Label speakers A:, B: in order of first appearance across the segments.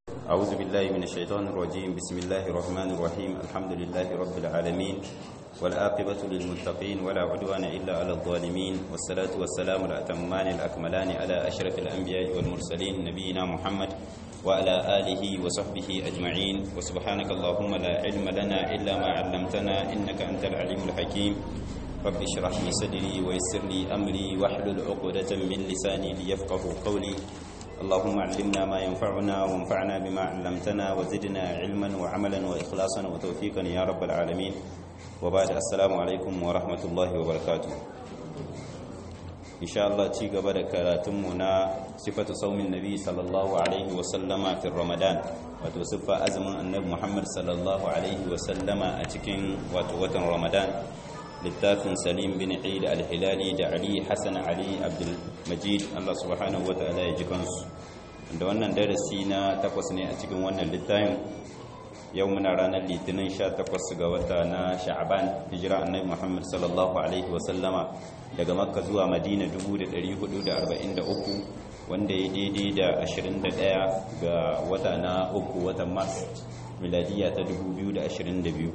A: أعوذ بالله من الشيطان الرجيم بسم الله الرحمن الرحيم الحمد لله رب العالمين والآقبة للمتقين ولا عدوان إلا على الظالمين والصلاة والسلام الأتمان الأكملان على أشرف الأنبياء والمرسلين نبينا محمد وعلى آله وصحبه أجمعين وسبحانك اللهم لا علم لنا إلا ما علمتنا إنك أنت العليم الحكيم رب اشرح لي صدري ويسر لي أمري واحلل عقدة من لساني ليفقه قولي اللهم علمنا ما ينفعنا وانفعنا بما علمتنا وزدنا علما وعملا وإخلاصا وتوفيقا يا رب العالمين وبعد السلام عليكم ورحمة الله وبركاته إن شاء الله تيجا بدك تمنا صفة صوم النبي صلى الله عليه وسلم في رمضان وتصفى أزم النبي محمد صلى الله عليه وسلم أتكين وتوتن رمضان littafin salim bin eid al-hilali da ali hassan ali abdulmajid allah subhanahu wa ta'ala ya ji kansu da wannan darasi na takwas ne a cikin wannan littafin yau muna ranar litinin 18 ga wata na sha'aban hijira annabi muhammad sallallahu alaihi wasallama daga makka zuwa madina 1443 wanda ya daidai da 21 ga wata na uku watan mars miladiya ta 2022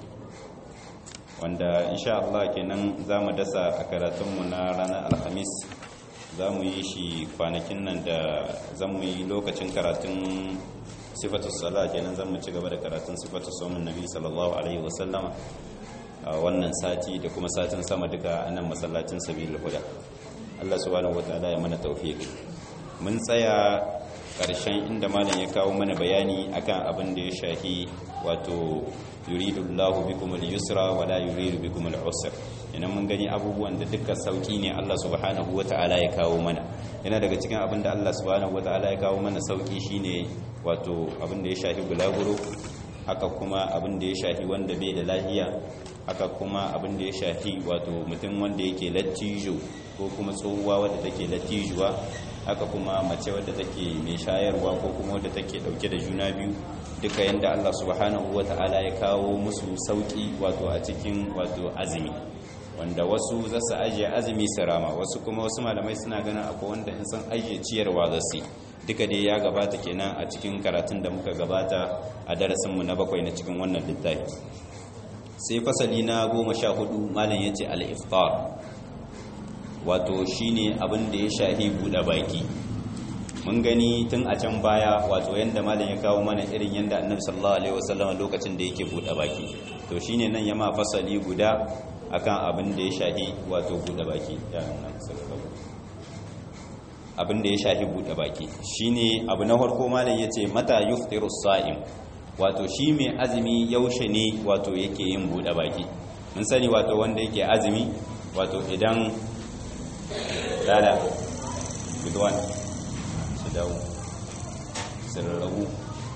A: wanda insha Allah kenan za mu dasa a karatunmu na ranar alhamis za mu yi shi kwanakin nan da zan mu yi lokacin karatun sifatu sala kenan zan mu ci gaba da karatun sifatu somin nabi sallallahu alaihi wasallama a wannan sati da kuma satin sama duka a nan masallacin sabilul huda Allah subhanahu wataala ya mana tawfiq mun tsaya ƙarshen inda malam ya kawo mana bayani akan abin da ya shahi wato yuridu Allahu bikum al-yusra wa la yuridu bikum al-usra ina mun gani abubuwan da dukkan sauki ne Allah subhanahu wata'ala ya kawo mana yana daga cikin abin da Allah subhanahu wata'ala ya kawo mana sauki shine wato abin da ya shafi bulaguro haka kuma abin da ya shafi wanda bai da lafiya haka kuma abin da ya shafi wato mutum wanda yake lattijo ko kuma tsohuwa wadda take lattijuwa haka kuma mace wadda take mai shayarwa ko kuma wadda take dauke da juna biyu duka yanda Allah subhanahu wata'ala ya kawo musu sauki wato a cikin wato azumi wanda wasu za su ajiye azumi su rama wasu kuma wasu malamai suna ganin akwai wanda in san ajiye ciyarwa za su duka dai ya gabata kenan a cikin karatun da muka gabata a darasinmu na bakwai na cikin wannan littafi sai fasali na goma sha hudu malam ya ce al-iftar wato shine abin da ya shahi buɗe baki mun gani tun a can baya wato yanda malam ya kawo mana irin yanda annabi sallallahu alaihi wasallam lokacin da yake buɗe baki to shine nan ya ma fasali guda akan abin da ya shahi wato buɗe baki abin da ya shahi buɗe baki shine abu na farko malam yace mata yuftiru sa'im wato shi mai azumi yaushe ne wato yake yin buɗe baki mun sani wato wanda yake azumi wato idan lala gudwan su dawo su rarrabu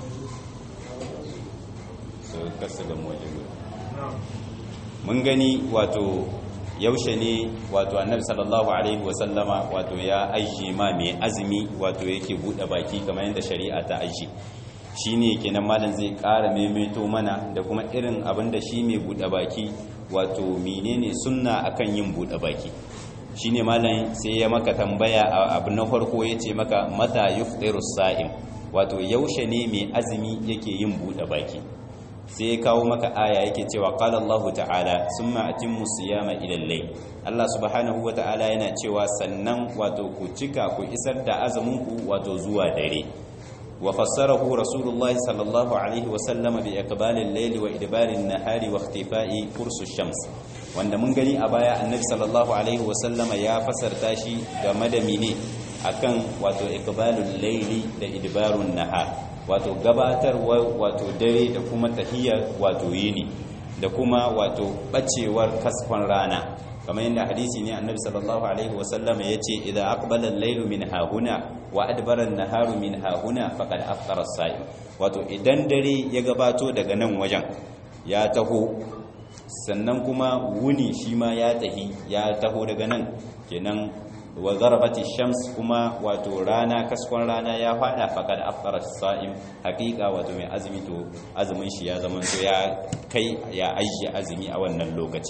A: su kasa ga waje guda mun gani wato yaushe ne wato annabi sallallahu alaihi wasallama wato ya ajiye ma mai azumi wato yake buɗe baki kamar yadda shari'a ta ajiye shi ne kenan malam zai ƙara maimaito mana da kuma irin abin da shi mai buɗe baki wato menene sunna akan yin buɗe baki shi ne malam sai ya maka tambaya abu na farko ya ce maka mata yuftiru sa'im wato yaushe ne mai azumi yake yin buɗe baki sai ya kawo maka aya yake cewa qala Allah ta'ala summa atimmu siyama ila al-layl Allah subhanahu wa ta'ala yana cewa sannan wato ku cika ku isar da azumin ku wato zuwa dare وفسره رسول الله صلى الله عليه وسلم بإقبال الليل وإدبار النهار واختفاء فرس الشمس wanda mun gani a baya annabi sallallahu alaihi wasallama ya fasarta shi game da mine akan wato iqbalul layli da idbarun nahar wato gabatarwa wato dare da kuma tahiyya wato yini da kuma wato bacewar kaskon rana kamar yadda hadisi ne annabi sallallahu alaihi wasallama yace idza aqbala al-laylu min hahuna wa adbara an-naharu min hahuna faqad aftara as-sa'im wato idan dare ya gabato daga nan wajen ya taho sannan kuma wuni shi ma ya tahi ya taho daga nan kenan wa zarabati shams kuma wato rana kaskon rana ya fada faqad aftara as-sa'im haqiqa wato mai azumi to azumin shi ya zama to ya kai ya ajiye azumi a wannan lokaci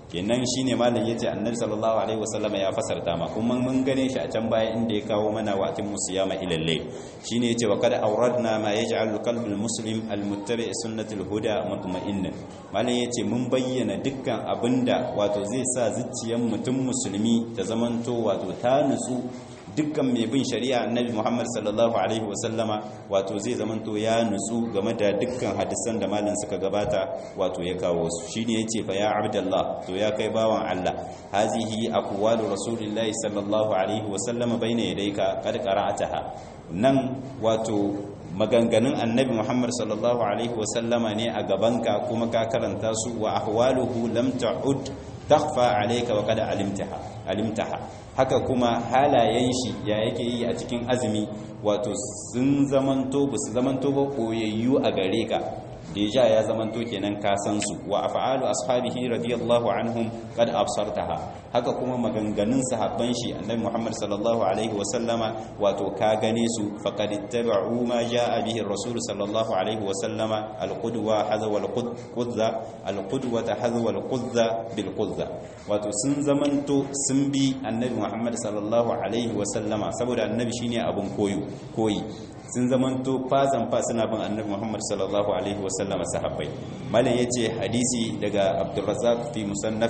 A: kenan shine malam yace annabi sallallahu alaihi wasallam ya fasarta ma kuma mun gane shi a can baya inda ya kawo mana wa atim musiyama ila layl shine yace wa kad awradna ma yaj'al qalbul muslim almuttabi sunnatul huda mutma'inna malam yace mun bayyana dukkan abinda wato zai sa zuciyar mutum musulmi ta zamanto wato ta nutsu dukkan mai bin shari'a annabi Muhammad sallallahu alaihi wasallama wato zai zamanto ya nutsu game da dukkan hadisan da malin suka gabata wato ya kawo su shine yace fa ya abdullah to ya kai bawan Allah hazihi aqwalu rasulillahi sallallahu alaihi wasallama baina yadayka qad qara'ataha nan wato maganganun annabi Muhammad sallallahu alaihi wasallama ne a gabanka kuma ka karanta su wa ahwaluhu lam ta'ud takhfa alayka wa qad alimtaha alimtaha haka kuma halayen shi ya yake yi a cikin azumi wato sun zamanto ba su zamanto ba koyayyu a gare ka deja ya zamanto kenan ka san su wa af'alu ashabihi radiyallahu anhum qad absartaha haka kuma maganganun sahabban shi annabi Muhammad sallallahu alaihi wa sallama wato ka gane su faqad ittaba'u ma jaa bihi ar-rasul sallallahu alaihi wa sallama al-qudwa hadha wal qudza al-qudwata hadha wal qudza bil qudza wato sun zamanto sun bi annabi Muhammad sallallahu alaihi wa sallama saboda annabi shine abun koyo koyi sun zamanto fazan fa suna bin annabi Muhammad sallallahu alaihi wasallam sahabbai malam yace hadisi daga Abdurrazzaq fi musannaf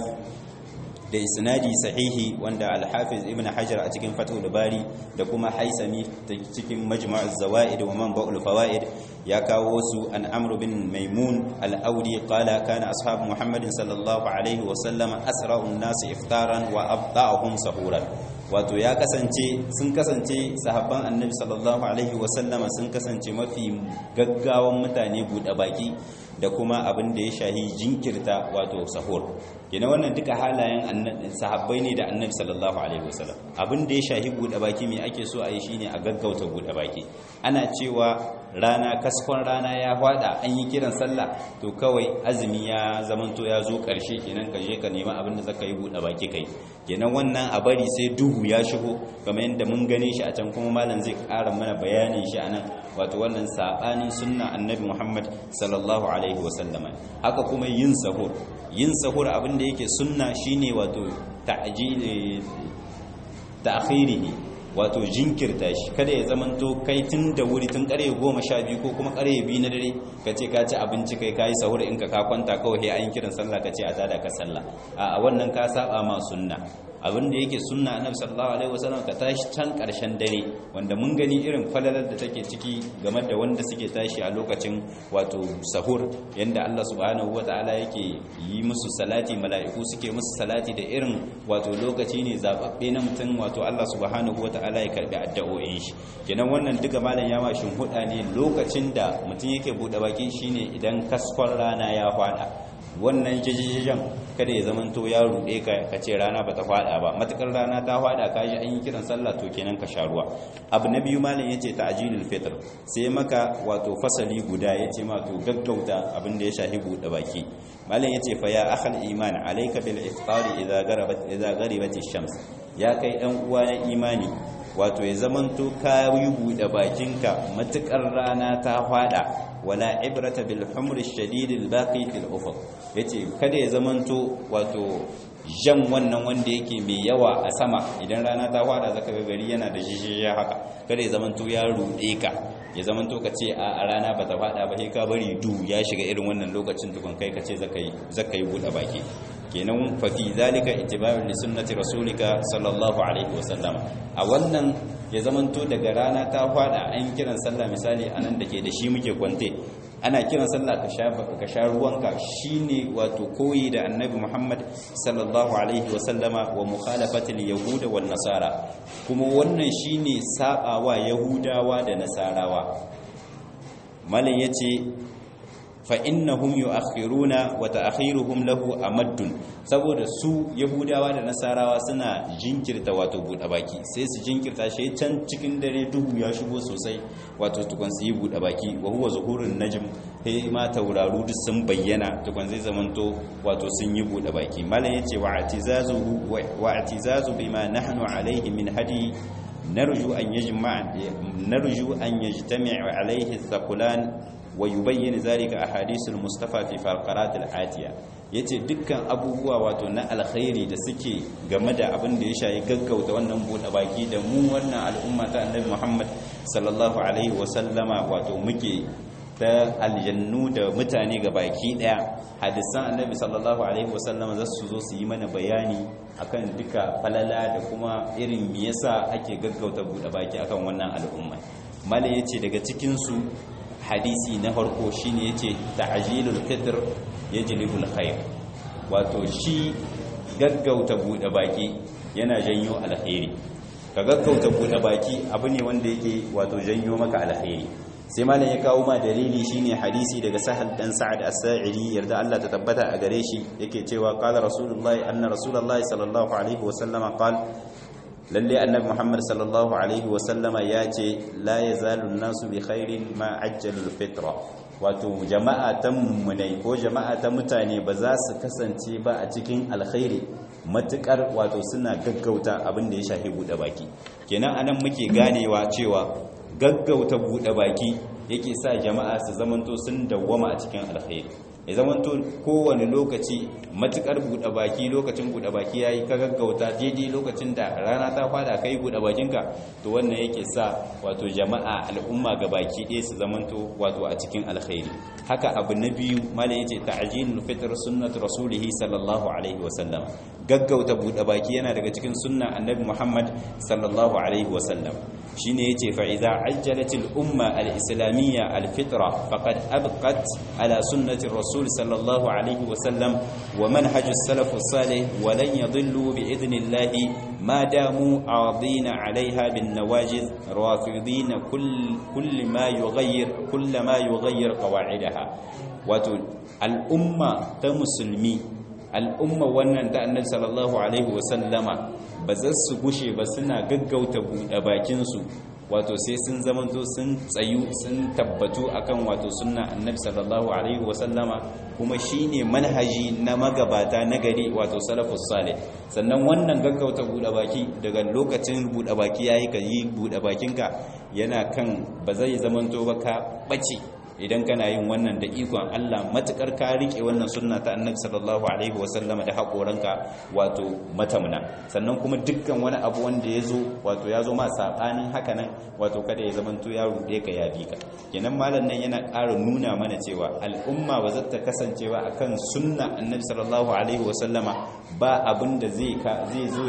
A: da isnadi sahihi wanda al-Hafiz Ibn Hajar a cikin Fathul Bari da kuma Haisami cikin Majma'uz Zawaid wa Manba'ul Fawaid ya kawo su an Amr bin Maimun al-Audi qala kana ashabu Muhammadin sallallahu alaihi wasallam asra'un nas iftaran wa abda'uhum sahuran wato ya kasance sun kasance sahabban annabi sallallahu alaihi wasallama sun kasance mafi gaggawan mutane buɗe baki da kuma abin da ya shahi jinkirta wato sahur kenan wannan duka halayen sahabbai ne da annabi sallallahu alaihi wasallam abin da ya shahi buɗe baki mai ake so a yi shine a gaggauta buɗe baki ana cewa rana kaskon rana ya hwada an yi kiran sallah to kawai azumi ya zamanto ya zo ƙarshe kenan ka je ka nemi abin da zaka yi buɗe baki kai kenan wannan a bari sai duhu ya shigo kamar yadda mun gane shi a can kuma malam zai ƙara mana bayanin shi a nan wato wannan saɓanin sunna annabi muhammad sallallahu alaihi wasallama haka kuma yin sahur yin sahur abin da yake sunna shine wato ta'khirihi wato jinkirta shi kada ya zamanto kai tun da wuri tun kare goma sha biyu ko kuma kare biyu na dare ka ce ka ci abinci kai ka yi sahur in ka ka kwanta kawai sai an kiran sallah ka ce a tada ka sallah a wannan ka saba ma sunna abin da yake sunna annabi sallallahu alaihi wasallam ka tashi can karshen dare wanda mun gani irin falalar da take ciki game da wanda suke tashi a lokacin wato sahur yanda Allah subhanahu wataala yake yi musu salati mala'iku suke musu salati da irin wato lokaci ne zababbe na mutum wato Allah subhanahu wataala ya karbi addu'o'in shi kenan wannan duka malam ya mashin huda ne lokacin da mutum yake bude baki shine idan kaskon rana ya fada wannan jajajajen kada ya zamanto ya rude ka ka ce rana bata fada ba matakar rana ta fada ka ji an yi kiran sallah to kenan ka sha ruwa abu na biyu malam yace ta'jilul fitr sai maka wato fasali guda yace ma to gaggauta abin da ya shahi bude baki malam yace fa ya akhal iman alayka bil iftari idza garabat idza gharibat ash-shams ya kai dan uwa na imani wato ya zamanto ka yi bude bakinka matukar rana ta fada wala ibrata bil humr ash-shadid al-baqi fil ufuq yace kada ya zamanto wato jan wannan wanda yake mai yawa a sama idan rana ta fada zaka ga gari yana da jijjiya haka kada ya zamanto ya rude ka ya zamanto ka ce a rana bata fada ba sai ka bari du ya shiga irin wannan lokacin tukun kai ka ce zaka yi zaka yi buɗe baki kenan fa fi zalika ittiba'u li sunnati rasulika sallallahu alaihi wasallam a wannan ya zamanto daga rana ta fada an kiran sallah misali anan dake da shi muke kwante ana kiran sallah ka sha ka sha ruwanka shine wato koyi da annabi Muhammad sallallahu alaihi wasallama wa mukhalafatil yahuda wan nasara kuma wannan shine sabawa yahudawa da nasarawa malam yace fa innahum yu'akhiruna wa ta'khiruhum lahu amaddun saboda su yahudawa da nasarawa suna jinkirta wato buɗe baki sai su jinkirta shi can cikin dare duhu ya shigo sosai wato tukun su yi buɗe baki wa huwa zuhurun najm sai ma tauraru duk sun bayyana tukun zai zamanto wato sun yi buɗe baki malam yace wa atizazu wa atizazu bima nahnu alayhi min hadi narju an yajma narju an yajtami alayhi thaqulan wa yubayyin zalika ahadithul mustafa fi faqarat al-atiya yace dukkan abubuwa wato na alkhairi da suke game da abin da ya shayi gaggauta wannan bude baki da mu wannan al'umma ta annabi Muhammad sallallahu alaihi wa sallama wato muke ta aljannu da mutane ga baki daya hadisan annabi sallallahu alaihi wa sallama za su zo su yi mana bayani akan duka falala da kuma irin me yasa ake gaggauta bude baki akan wannan al'umma mala yace daga cikin su hadisi na farko shine yace ta'jilul fitr yajlibul khair wato shi gaggauta bude baki yana janyo alkhairi ka gaggauta bude baki abu ne wanda yake wato janyo maka alkhairi sai malam ya kawo ma dalili shine hadisi daga sahal dan sa'ad as-sa'idi yarda Allah ta tabbata a gare shi yake cewa qala rasulullahi anna rasulullahi sallallahu alaihi wa sallama qala lalle annabi muhammad sallallahu alaihi wa sallama ya ce la yazalu an-nasu bi khairin ma ajjalu al-fitra wato jama'a ta mummunai ko jama'a ta mutane ba za su kasance ba a cikin alkhairi matukar wato suna gaggauta abin da ya shafi bude baki kenan anan muke ganewa cewa gaggauta bude baki yake sa jama'a su zamanto sun dawwama a cikin alkhairi ya zamanto kowane lokaci matukar bude baki lokacin bude baki yayi ka gaggauta daidai lokacin da rana ta fada kai bude bakinka to wannan yake sa wato jama'a al'umma ga baki ɗaya su zamanto wato a cikin alkhairi haka abu na biyu malai yace ta'jilul fitr sunnatu rasulihi sallallahu alaihi wasallam gaggauta bude baki yana daga cikin sunna annabi Muhammad sallallahu alaihi wasallam shine yace fa idza ajjalatil umma al-islamiyya al-fitra faqad abqat ala sunnati rasul sallallahu alaihi wasallam wa manhaj as-salaf as-salih wa lan yadhillu bi idnillahi ma damu aadina alaiha bin nawajiz rafidin kull kull ma yughayyir kull ma yughayyir qawa'idaha wato al-umma ta musulmi al'umma wannan ta annabi sallallahu alaihi wasallama ba za su gushe ba suna gaggauta buɗe bakinsu wato sai sun zamanto sun tsayu sun tabbatu akan wato sunna annabi sallallahu alaihi wasallama kuma shine manhaji na magabata na gari wato salafus salih sannan wannan gaggauta buɗe baki daga lokacin buɗe baki yayi ka yi buɗe bakinka yana kan ba zai zamanto ba ka bace idan kana yin wannan da ikon Allah matukar ka rike wannan sunna ta Annabi sallallahu alaihi wasallama da hakoranka wato matamna sannan kuma dukkan wani abu wanda yazo wato yazo ma sabanin haka nan wato kada ya zamanto ya rude ka ya bika kenan malam nan yana ƙara nuna mana cewa al'umma ba zata kasancewa akan sunna Annabi sallallahu alaihi wasallama ba abin da zai zai zo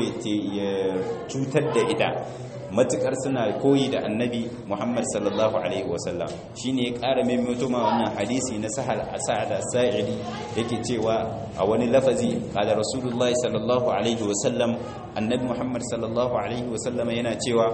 A: ya cutar da ita matukar suna koyi da annabi Muhammad sallallahu alaihi wasallam shine ya ƙara maimaito ma wannan hadisi na sahal sa'ada sa'idi yake cewa a wani lafazi qala rasulullah sallallahu alaihi wasallam annabi Muhammad sallallahu alaihi wasallam yana cewa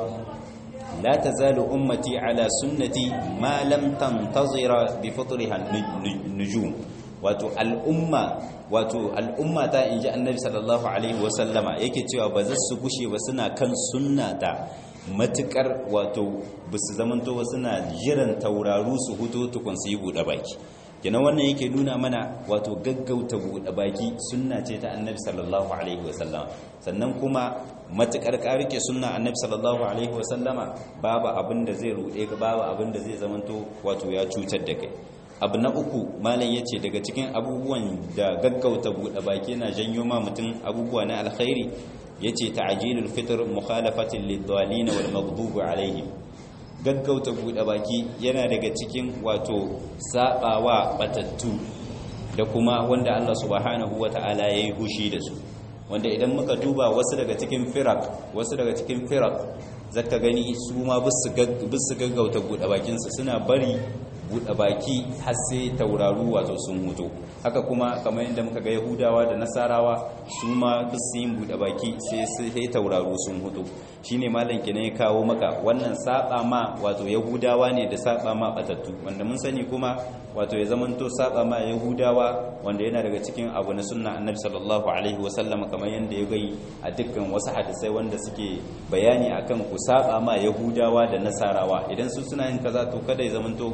A: la tazalu ummati ala sunnati ma lam tantazira bi fitriha nujum wato al'umma wato al'umma ta inji annabi sallallahu alaihi wasallama yake cewa ba za su gushe ba suna kan sunna ta matukar wato ba su zamanto ba suna jiran tauraru su hutu tukun su yi buɗe baki kenan wannan yake nuna mana wato gaggauta buɗe baki sunna ce ta annabi sallallahu alaihi wasallam sannan kuma matukar ka rike sunna annabi sallallahu alaihi wasallama babu abin da zai ruɗe ka babu abin da zai zamanto wato ya cutar da kai abu na uku malam ya ce daga cikin abubuwan da gaggauta buɗe baki na janyo ma mutum abubuwa na alkhairi ya ce ta'ajilul fitr mukhalafatin lidwalin wal maghdubi alaihim gaggauta buɗe baki yana daga cikin wato sabawa batattu da kuma wanda Allah subhanahu wata'ala yayi hushi da su wanda idan muka duba wasu daga cikin firak wasu daga cikin firak zaka gani su ma bisu gaggauta buɗe bakinsu suna bari buɗe baki har sai tauraru wato sun hutu haka kuma kamar yadda muka ga yahudawa da nasarawa su ma duk su yin buɗe baki sai sai tauraru sun hutu shine malam kenan ya kawo maka wannan saba ma wato yahudawa ne da saba ma batattu wanda mun sani kuma wato ya zamanto saba ma yahudawa wanda yana daga cikin abu na sunna annabi sallallahu alaihi wasallam kamar yadda ya gai a dukkan wasu hadisai wanda suke bayani akan ku saba ma yahudawa da nasarawa idan su suna yin kaza to kada ya zamanto ku kuna yi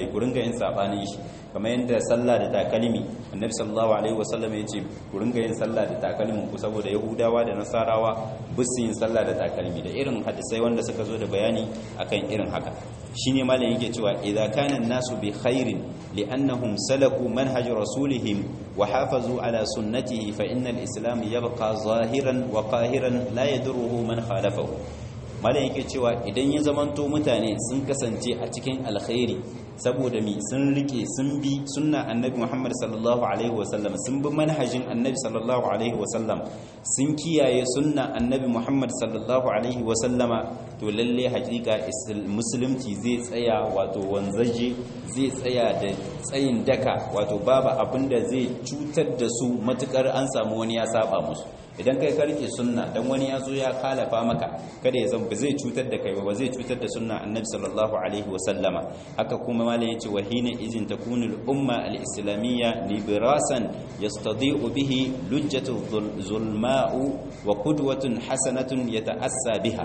A: shi ku ringa yin sabanin shi kamar yadda sallah da takalmi annabi sallallahu alaihi wasallam ya ce ku ringa yin sallah da takalmin ku saboda yahudawa da nasarawa bisu yin sallah da takalmi da irin hadisai wanda suka zo da bayani akan irin haka shine malam yake cewa idza kana nasu bi khairin li'annahum salaku manhaj rasulihim wa hafazu ala sunnatihi fa innal islam yabqa zahiran wa qahiran la yadurruhu man khalafahu malam yake cewa idan ya zamanto mutane sun kasance a cikin alkhairi saboda mi sun rike sun bi sunna annabi Muhammad sallallahu alaihi wasallam sun bi manhajin annabi sallallahu alaihi wasallam sun kiyaye sunna annabi Muhammad sallallahu alaihi wasallama to lalle hakika musulunci zai tsaya wato wanzaje zai tsaya da tsayin daka wato babu abinda zai cutar da su matukar an samu wani ya saba musu idan kai karke sunna dan wani ya zo ya kalafa maka kada ya zama zai cutar da kai ba zai cutar da sunna annabi sallallahu alaihi wa sallama haka kuma malai yace wa hina izin takunu al-umma al-islamiyya liberasan yastadi'u bihi lujjatu zulma'u wa qudwatun hasanatun yata'assa biha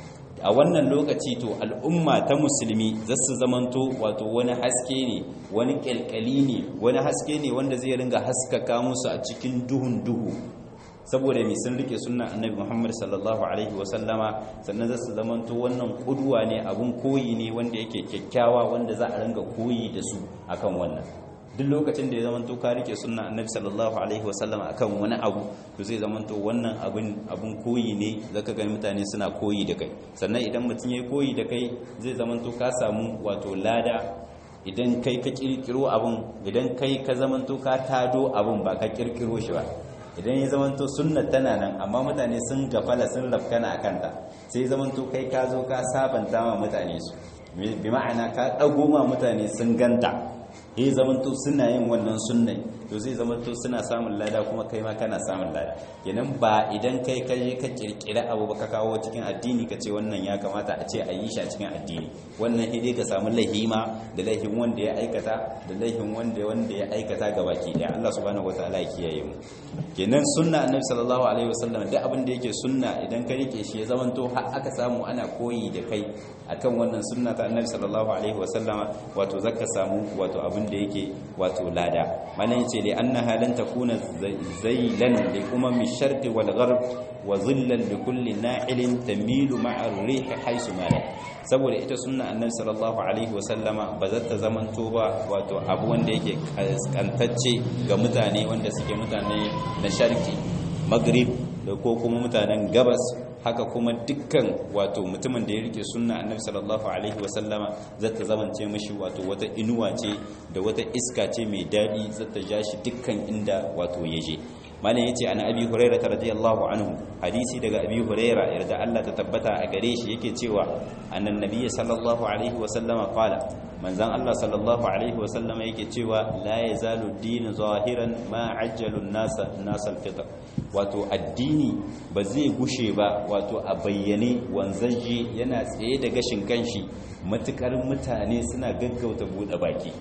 A: a wannan lokaci to al'umma ta musulmi za su zamanto wato wani haske ne wani kyalkyali ne wani haske ne wanda zai ringa haskaka musu a cikin duhun duhu saboda mai sun rike sunna annabi Muhammad sallallahu alaihi wasallama sannan za su zamanto wannan kuduwa ne abun koyi ne wanda yake kyakkyawa wanda za a ringa koyi da su akan wannan duk lokacin da ya zamanto ka rike sunna annabi sallallahu alaihi wasallama akan wani abu to zai zamanto wannan abun abun koyi ne zaka ga mutane suna koyi da kai sannan idan mutum yayi koyi da kai zai zamanto ka samu wato lada idan kai ka kirkiro abun idan kai ka zamanto ka tado abun ba ka kirkiro shi ba idan ya zamanto sunna tana nan amma mutane sun gafala sun rafkana a kanta sai zamanto kai ka zo ka sabanta ma mutane su bi ma'ana ka ɗago ma mutane sun ganta ya zamanto suna yin wannan sunnai to zai zamanto suna samun lada kuma kai ma kana samun lada kenan ba idan kai ka je ka kirkira abu ba ka kawo cikin addini ka ce wannan ya kamata a ce a yi shi a cikin addini wannan hide ka samu lahima da lahin wanda ya aikata da lahin wanda wanda ya aikata ga baki daya Allah subhanahu wataala ya kiyaye mu kenan sunna annabi sallallahu alaihi wasallam duk abin da yake sunna idan ka rike shi ya zamanto har aka samu ana koyi da kai akan wannan sunna ta annabi sallallahu alaihi wasallama wato zaka samu wato abin da yake wato lada malan yace li annaha lan takuna zailan li umami sharqi wal gharb wa zillan li kulli na'ilin tamilu ma'a ar-rih haythu ma saboda ita sunna annabi sallallahu alaihi wasallama ba za ta zamanto ba wato abu wanda yake kantacce ga mutane wanda suke mutane na sharqi maghrib da ko kuma mutanen gabas haka kuma dukkan wato mutumin da ya rike sunna annabi sallallahu alaihi wasallama zata zamance mishi wato wata inuwa ce da wata iska ce mai dadi zata ja shi dukkan inda wato yaje malam yace ana abi hurairah radiyallahu anhu hadisi daga abi hurairah yarda Allah ta tabbata a gare shi yake cewa annan nabiyyi sallallahu alaihi wasallama qala manzan Allah sallallahu alaihi wasallama yake cewa la yazalu din zahiran ma ajjalu nasa nasal fitr wato addini ba zai gushe ba wato a bayyane wanzaje yana tsaye da gashin kanshi matukar mutane suna gaggauta bude baki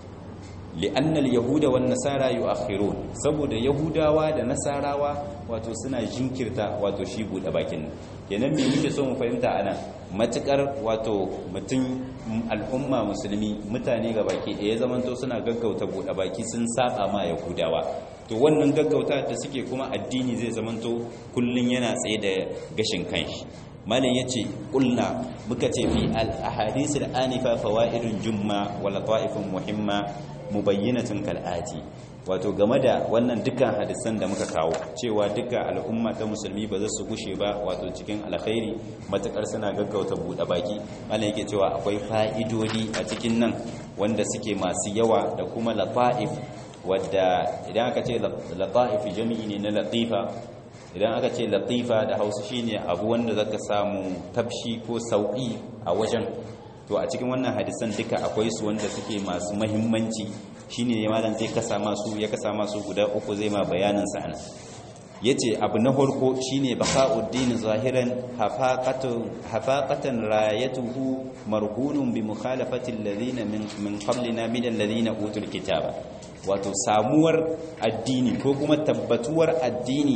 A: li'annal yahuda wan nasara yu'akhirun saboda yahudawa da nasarawa wato suna jinkirta wato shi bude bakin kenan me muke so mu fahimta anan matukar wato mutum al'umma musulmi mutane ga baki da ya zamanto suna gaggauta bude baki sun saba ma yahudawa to wannan gaggauta da suke kuma addini zai zamanto kullun yana tsaye da gashin kanshi malam yace kulna muka ce fi al ahadith al anifa fawaidun jumma wa lata'ifun muhimma mubayyinatun kal'ati wato game da wannan dukkan hadisan da muka kawo cewa duka al'umma ta musulmi ba za su gushe ba wato cikin alkhairi matakar suna gaggauta buɗe baki ana yake cewa akwai fa'idodi a cikin nan wanda suke masu yawa da kuma lata'if wadda idan aka ce lata'if jami'i ne na latifa idan aka ce latifa da hausa shine abu wanda zaka samu tafshi ko sauki a wajen to a cikin wannan hadisan duka akwai su wanda suke masu mahimmanci shine ne malam zai kasa masu ya kasa masu guda uku zai ma bayanin sa ana yace abu na farko shine baqa'uddin zahiran hafaqatu hafaqatan rayatuhu marhunun bi mukhalafati alladhina min min qablina min alladhina utul kitaba wato samuwar addini ko kuma tabbatuwar addini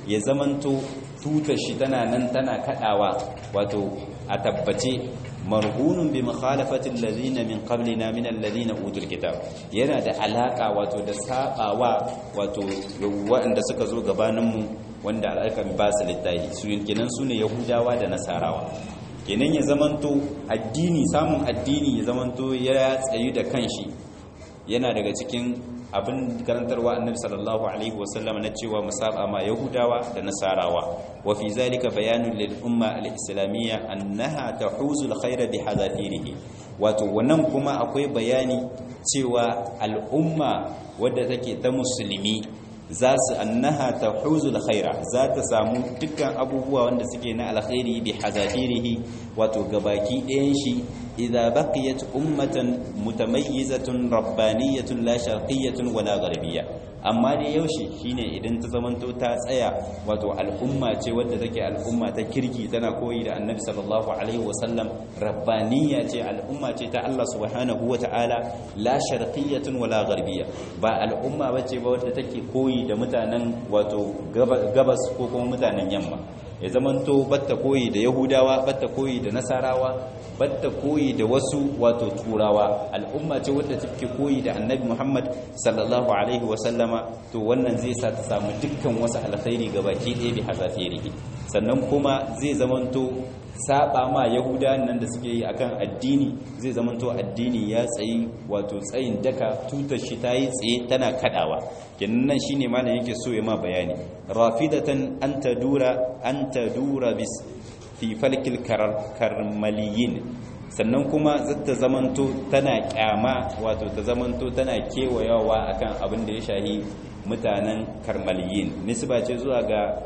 A: ya zamanto tutar shi tana nan tana kadawa wato a tabbace marhunun bi mukhalafati alladhina min qablina min alladhina utul kitab yana da alaka wato da sabawa wato waɗanda suka zo gabanin mu wanda al'akan ba su littafi su kenan sune yahudawa da nasarawa kenan ya zamanto addini samun addini ya zamanto ya tsayu da kanshi yana daga cikin abin karantarwa annabi sallallahu alaihi wasallam na cewa musaba ma yahudawa da nasarawa wa fi zalika bayanun lil umma al islamiyya annaha tahuzu al khayra bi hadafirihi wato wannan kuma akwai bayani cewa al umma wadda take ta musulmi za su annaha tahuzu al khayra za ta samu dukkan abubuwa wanda suke na alkhairi bi hadafirihi wato gabaki ɗayan shi إذا بقيت أمة متميزة ربانية لا شرقية ولا غربية amma dai yaushe shine idan ta zamanto ta tsaya wato al'umma ce wadda take al'umma ta kirki tana koyi da annabi sallallahu alaihi wasallam rabbaniya ce al'umma ce ta Allah subhanahu wata'ala la sharqiyyatun wala gharbiyya ba al'umma bace ba wadda take koyi da mutanen wato gabas ko kuma mutanen yamma ya zamanto batta koyi da yahudawa batta koyi da nasarawa batta koyi da wasu wato turawa al'umma ce wadda take koyi da annabi muhammad sallallahu alaihi wasallama to wannan zai sa ta samu dukkan wasu alkhairi gabaki ɗaya bi hazafirihi sannan kuma zai zamanto saba ma yahuda nan da suke yi akan addini zai zamanto addini ya tsayi wato tsayin daka tutar shi ta yi tsaye tana kadawa kenan nan shine malam yake so ya ma bayani rafidatan an tadura an tadura bis fi falkil karmaliyin sannan kuma zata zamanto tana kyama wato ta zamanto tana kewayawa akan abin da ya shahi mutanen karmaliyin nisba ce zuwa ga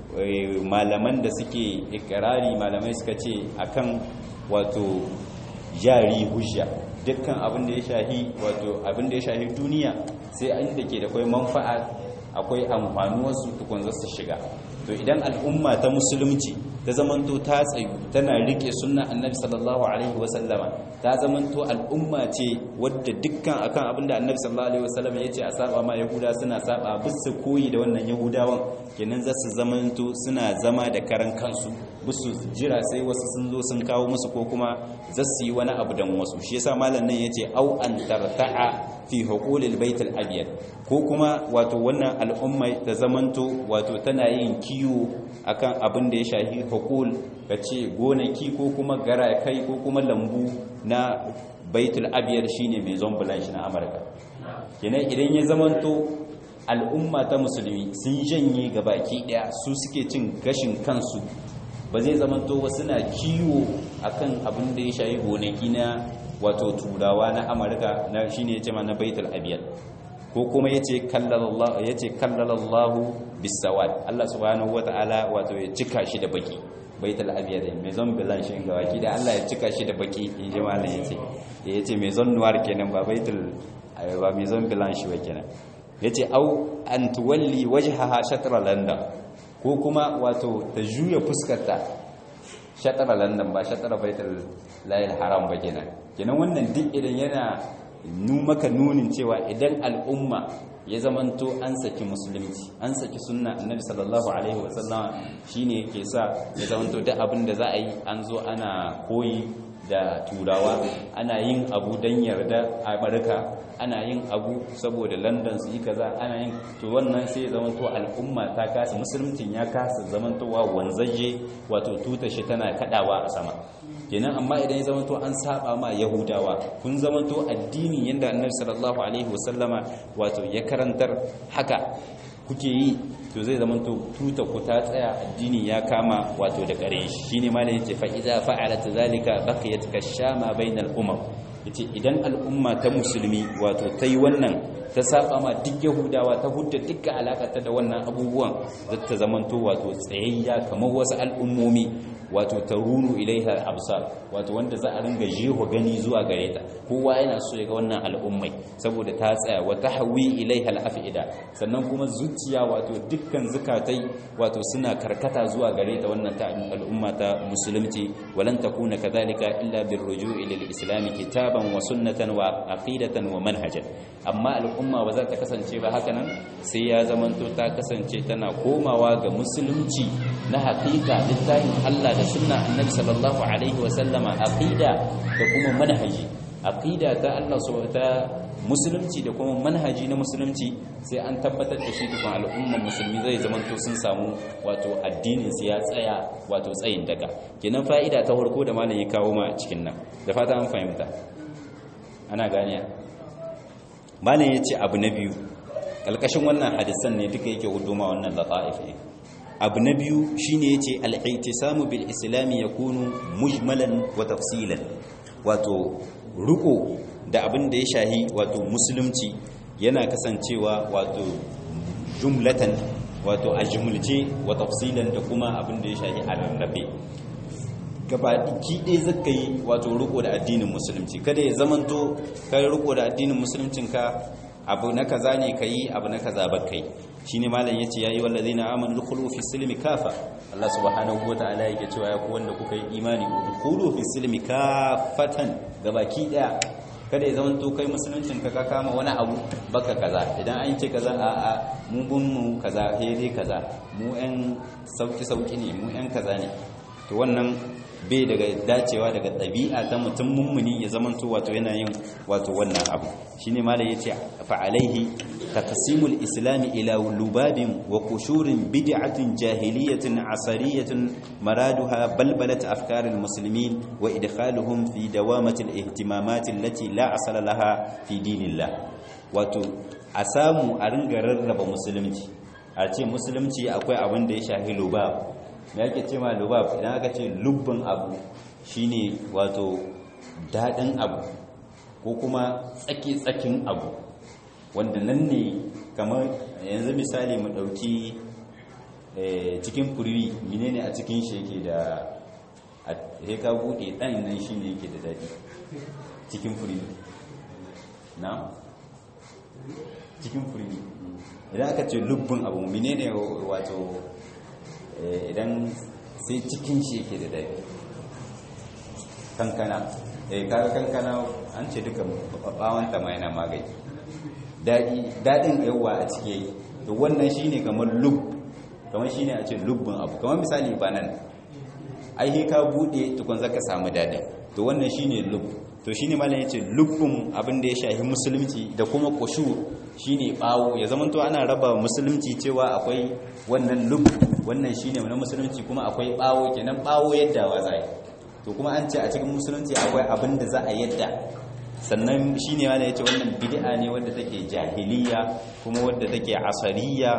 A: malaman da suke ikirari malamai suka ce akan wato jari hujja dukkan abin da ya shahi wato abin da ya shahi duniya sai an da ke da kwai manfa'a akwai amfanuwarsu tukun za su shiga to idan al'umma ta musulunci ta zamanto ta tsayu tana rike sunna annabi sallallahu alaihi wasallama ta zamanto al'umma ce wadda dukkan akan abinda annabi sallallahu alaihi wasallama yace a saba ma yahuda suna saba bisu koyi da wannan yahudawan kenan za su zamanto suna zama da karan kansu bisu jira sai wasu sun zo sun kawo musu ko kuma za su yi wani abu dan wasu shi yasa malam nan yace au an tarta'a fi huqulil baitul abyad ko kuma wato wannan al'umma ta zamanto wato tana yin kiwo akan abin da ya shahi hukul ka ce gonaki ko kuma garakai ko kuma lambu na baitul abiyar shine mai zombulan shi na amurka kenan idan ya zamanto al'umma ta musulmi sun janye ga baki daya su suke cin gashin kansu ba zai zamanto wasu na kiwo akan abin da ya shahi gonaki na wato turawa na amurka na shine ya ce ma na baitul abiyar ko kuma yace kallalallahu yace kallalallahu bisawad Allah subhanahu wataala wato ya cika shi da baki baitul abyad mai zon bilan shi ga waki da Allah ya cika shi da baki in ji malam yace yace mai zon noir kenan ba baitul ba mai zon bilan shi ba kenan yace au an tuwalli wajhaha shatra london ko kuma wato ta juya fuskarta shatra london ba shatra baitul lahil haram ba kenan kenan wannan duk idan yana nu maka nunin cewa idan al'umma ya zamanto an saki musulunci an saki sunna annabi sallallahu alaihi wasallam shine yake sa ya zamanto duk abin da za a yi an zo ana koyi da turawa ana yin abu don yarda amurka ana yin abu saboda london su yi kaza ana yin to wannan sai ya zamanto al'umma ta kasa musuluncin ya kasa zamantowa wanzaje wato tuta shi tana kadawa a sama kenan amma idan ya zamanto an saba ma yahudawa kun zamanto addini yanda annabi sallallahu alaihi wasallama wato ya karantar haka kuke yi to zai zamanto tuta ku ta tsaya addini ya kama wato da kare shi shine malai yace fa idza fa'alat zalika baqiyat kashama bainal umam yace idan al'umma ta musulmi wato ta yi wannan ta saba ma duk yahudawa ta hudda dukkan alakata da wannan abubuwan zata zamanto wato tsayayya kamar wasu al'ummomi wato tarunu ilaiha absar wato wanda za a ringa jeho gani zuwa gare ta kowa yana so ya ga wannan al'ummai saboda ta tsaya wa tahwi ilaiha al'afida sannan kuma zuciya wato dukkan zukatai wato suna karkata zuwa gare ta wannan ta al'umma ta musulunci walan takuna kadhalika illa birruju'i lil islam kitaban wa sunnatan wa aqidatan wa manhajan amma al'umma ba za ta kasance ba haka nan sai ya zamanto ta kasance tana komawa ga musulunci na haƙiƙa littafin Allah da sunna annabi sallallahu alaihi wa sallama aqida da kuma manhaji aqida ta Allah ta musulunci da kuma manhaji na musulunci sai an tabbatar da shi tukun al'umman musulmi zai zamanto sun samu wato addinin su ya tsaya wato tsayin daga kenan fa'ida ta farko da malam ya kawo ma cikin nan da fata an fahimta ana ganiya malam ya ce abu na biyu ƙalƙashin wannan hadisan ne duka yake huduma wannan lata'if ne abu na biyu shine yace al-i'tisamu bil islami yakunu mujmalan wa tafsilan wato ruko da abin da ya shahi wato musulunci yana kasancewa wato jumlatan wato a jumulce wa tafsilan da kuma abin da ya shahi a rarrabe gabaki ɗaya zaka yi wato riko da addinin musulunci kada ya zamanto kai riko da addinin musuluncinka abu na kaza ne kai abu na kaza ba kai shine malam yace yayi wallazina amanu dukhulu fi silmi kafa Allah subhanahu wataala yake cewa ya ku wanda kuka yi imani dukhulu fi silmi kafatan gabaki ɗaya kada ya zamanto kai musuluncin ka ka kama wani abu baka kaza idan an ce kaza a a mu gun mu kaza dai kaza mu yan sauki sauki ne mu yan kaza ne to wannan bai daga dacewa daga ɗabi'a ta mutum mummuni ya zamanto wato yana yin wato wannan abu shine malai yace fa alaihi taqsimul islam ila lubabin wa qushurin bid'atin jahiliyatin asariyatin maraduha balbalat afkaril muslimin wa idkhaluhum fi dawamatil ihtimamat allati la asala laha fi dinillah wato a samu a ringa rarraba musulunci a ce musulunci akwai abin da ya shahi lubab me yake ce ma lubab idan aka ce lubbin abu shine wato daɗin abu ko kuma tsaki-tsakin abu wanda nan ne kamar yanzu misali mu ɗauki cikin furwi menene a cikin shi yake da heka buɗe ɗan nan shi ne yake da daɗi cikin furwi na? cikin furwi idan aka ce lubbin abu menene wato idan sai cikin shi yake da daɗi kankana eh kaga kankana an ce duka bawon ta mai na magani daɗi daɗin yawa a cike yake to wannan shine kamar lub kamar shine a ce lubbin abu kamar misali banan ai he ka bude tukun zaka samu daɗin to wannan shine lub to shine malam yace lubbin abin da ya shahi musulunci da kuma qushu shine bawo ya zamanto ana raba musulunci cewa akwai wannan lub wannan shine na musulunci kuma akwai bawo kenan bawo yadda wa zai to kuma an ce a cikin musulunci akwai abin da za a yadda sannan shine wanda yace wannan bid'a ne wadda take jahiliya kuma wadda take asariya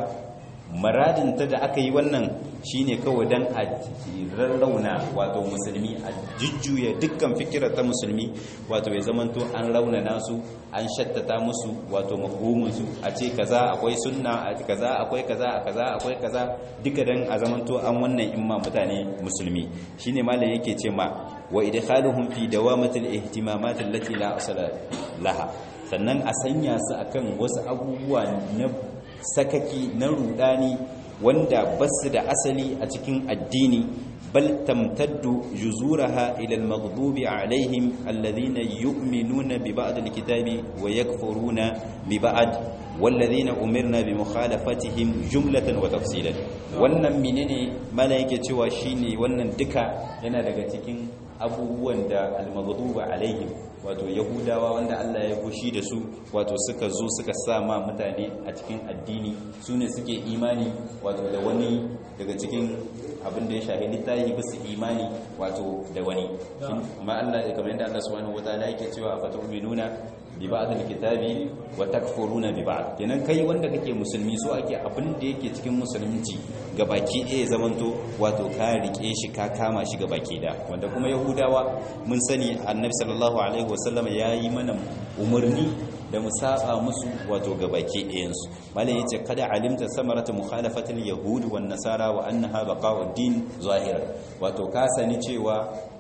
A: maradin ta da aka yi wannan shine kawai dan a rarrauna wato musulmi a jujjuya dukkan fikira ta musulmi wato ya zamanto an raunana su an shattata musu wato mafhumin su a ce kaza akwai sunna a kaza akwai kaza a kaza akwai kaza duka dan a zamanto an wannan imma mutane musulmi shine malam yake ce ma wa idkhaluhum fi dawamatil ihtimamat allati la asala laha sannan a sanya su akan wasu abubuwa na sakaki na rudani wanda basu da asali a cikin addini bal tamtaddu juzuraha ila al-maghdubi alaihim alladhina yu'minuna bi ba'd al-kitabi wa yakfuruna bi ba'd والذين أمرنا بمخالفتهم جملة وتفصيلا wannan menene mala yake cewa shine wannan duka yana daga cikin abubuwan da al-maghduba alaihim wato yahudawa wanda Allah ya fushi da su wato suka zo suka sa ma mutane a cikin addini su ne suke imani wato da wani daga cikin abin da ya shahi littafi ba su imani wato da wani amma Allah kamar yadda Allah subhanahu wataala yake cewa fa tu'minuna bi ba'd al-kitabi wa takfuruna bi ba'd kenan kai wanda kake musulmi so ake abin da yake cikin musulunci gabaki ɗaya zamanto wato ka rike shi ka kama shi gabaki da wanda kuma yahudawa mun sani annabi sallallahu alaihi wasallam yayi mana umarni da mu saba musu wato gabaki ɗayansu malam yace kada alimta samaratu mukhalafatil yahud wan nasara wa annaha baqa'ud din zahira wato ka sani cewa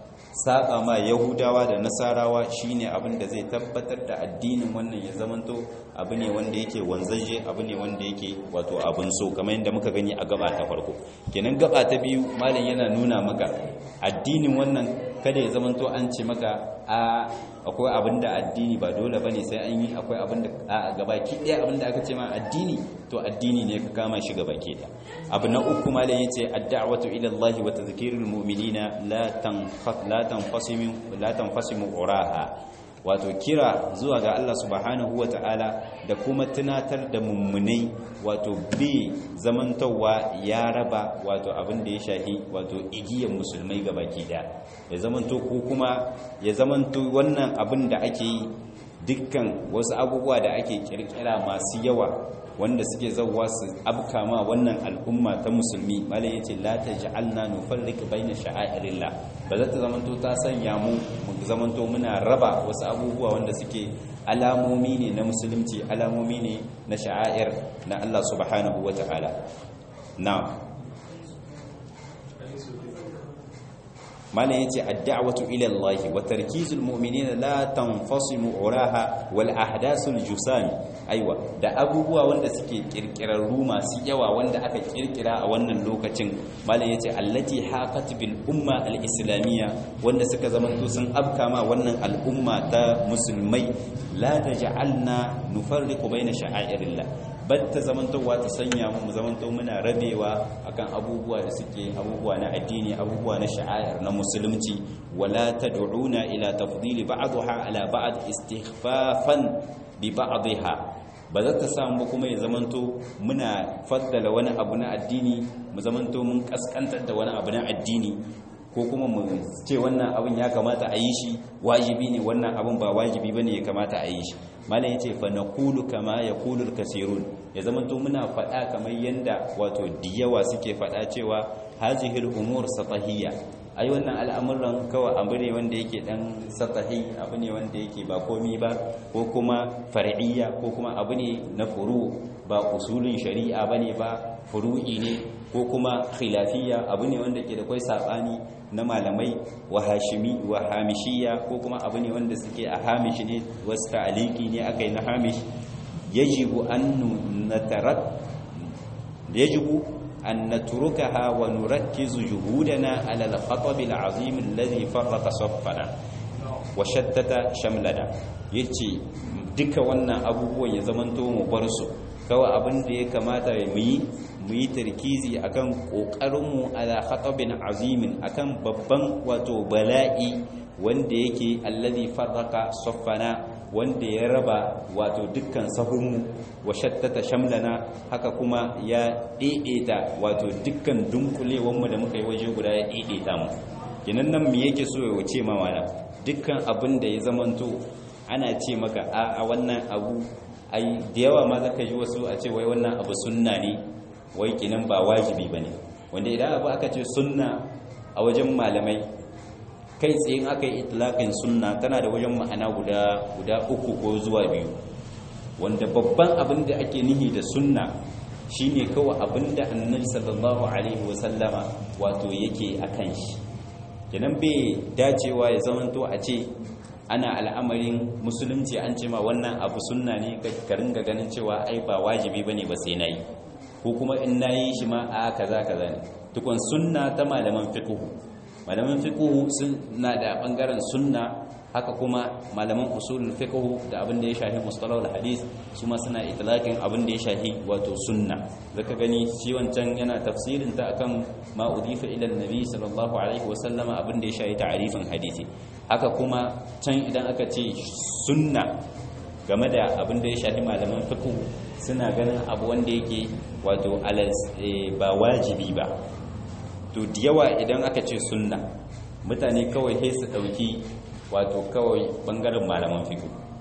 A: saba ma yahudawa da nasarawa shine abin da zai tabbatar da addinin wannan ya zamanto abu ne wanda yake wanzaje abu ne wanda yake wato abin so kamar yadda muka gani a gaba ta farko kenan gaba ta biyu malam yana nuna maka addinin wannan kada ya zamanto an ce maka a akwai abin da addini ba dole bane sai an yi akwai abin da a gabaki ɗaya abin da aka ce ma addini to addini ne ka kama shi gabaki ɗaya abu na uku ma da yace ad-da'watu ila Allah wa tadhkirul mu'minina la tanfas la tanfasimu la tanfasimu uraha wato kira zuwa ga Allah subhanahu wata'ala da kuma tunatar da mummunai wato bi zamantowa ya raba wato abin da ya shahi wato igiyar musulmai ga baki daya ya zamanto ko kuma ya zamanto wannan abin da ake yi dukkan wasu abubuwa da ake kirkira masu yawa wanda suke zauwa su abka ma wannan al'umma ta musulmi malai yace la taj'alna nufarriq baina sha'airillah ba za ta zamanto ta sanya mu mu zamanto muna raba wasu abubuwa wanda suke alamomi ne na musulunci alamomi ne na sha'air na Allah subhanahu wata'ala na'am malam yace ad-da'watu ila Allah wa tarkizul mu'minina la tanfasimu uraha wal ahdasul jusami aiwa da abubuwa wanda suke kirkirarru masu yawa wanda aka kirkira a wannan lokacin malam yace allati haqat bil umma al islamiyya wanda suka zamanto sun afkama wannan al'umma ta musulmai la taj'alna nufarriqu baina sha'airillah batta zamantowa ta sanya mu zamanto muna rabewa akan abubuwa da suke abubuwa na addini abubuwa na sha'air na musulunci wala tad'una ila tafdili ba'daha ala ba'd istighfafan bi ba'dha ba za ta samu kuma ya zamanto muna faddala wani abu na addini mu zamanto mun kaskantar da wani abu na addini ko kuma mu ce wannan abin ya kamata a yi shi wajibi ne wannan abin ba wajibi bane ya kamata a yi shi malam yace fa naqulu kama yaqulu al-kasirun ya zamanto muna faɗa kamar yanda wato diyawa suke faɗa cewa hazihi al-umur satahiyya ai wannan al'amuran kawai abu ne wanda yake dan satahi abu ne wanda yake ba komi ba ko kuma far'iyya ko kuma abu ne na furu ba usulin shari'a bane ba furu'i ne ko kuma khilafiyya abu ne wanda ke da kai sabani na malamai wa hashimi wa hamishiya ko kuma abu ne wanda suke a hamish ne wasu ta'aliki ne aka yi na hamish yajibu an natarat yajibu an natrukaha wa nurakkizu juhudana ala al-khatab al-azim alladhi farraqa saffana wa shattata shamlana yace duka wannan abubuwan ya zamanto mu bar su kawai abin da ya kamata mu yi mu yi tarkizi akan kokarinmu ala khatabin azimin akan babban wato bala'i wanda yake allazi farraka saffana wanda ya raba wato dukkan sahunmu wa shattata shamlana haka kuma ya daidaita wato dukkan dunkulewanmu da muka yi waje guda ya daidaita mu kinan nan me yake so ya ce ma mana dukkan abin da ya zamanto ana ce maka a wannan abu ai da yawa ma zaka ji wasu a ce wai wannan abu sunna ne wai kinan ba wajibi bane wanda idan abu aka ce sunna a wajen malamai kai tsayin aka yi itlaqin sunna tana da wajen ma'ana guda guda uku ko zuwa biyu wanda babban abin da ake nihi da sunna shine kawai abin da annabi sallallahu alaihi wasallama wato yake akan shi kenan bai dacewa ya zamanto a ce ana al'amarin musulunci an ce ma wannan abu sunna ne ka ringa ganin cewa ai ba wajibi bane ba sai nayi ko kuma in nayi shi ma a kaza kaza ne tukun sunna ta malaman fiqh malaman fiqh suna da bangaren sunna haka kuma malaman usulul fiqh da abin da ya shafi mustalahul hadith su ma suna itlaqin abin da ya shafi wato sunna zaka gani shi wancan yana tafsirin ta akan ma udifa ila annabi sallallahu alaihi wasallama abin da ya shafi ta'rifin hadisi haka kuma can idan aka ce sunna game da abin da ya shafi malaman fiqh suna ganin abu wanda yake wato ba wajibi ba to da yawa idan aka ce sunna mutane kawai sai su dauki wato kawai bangaren malaman fiqh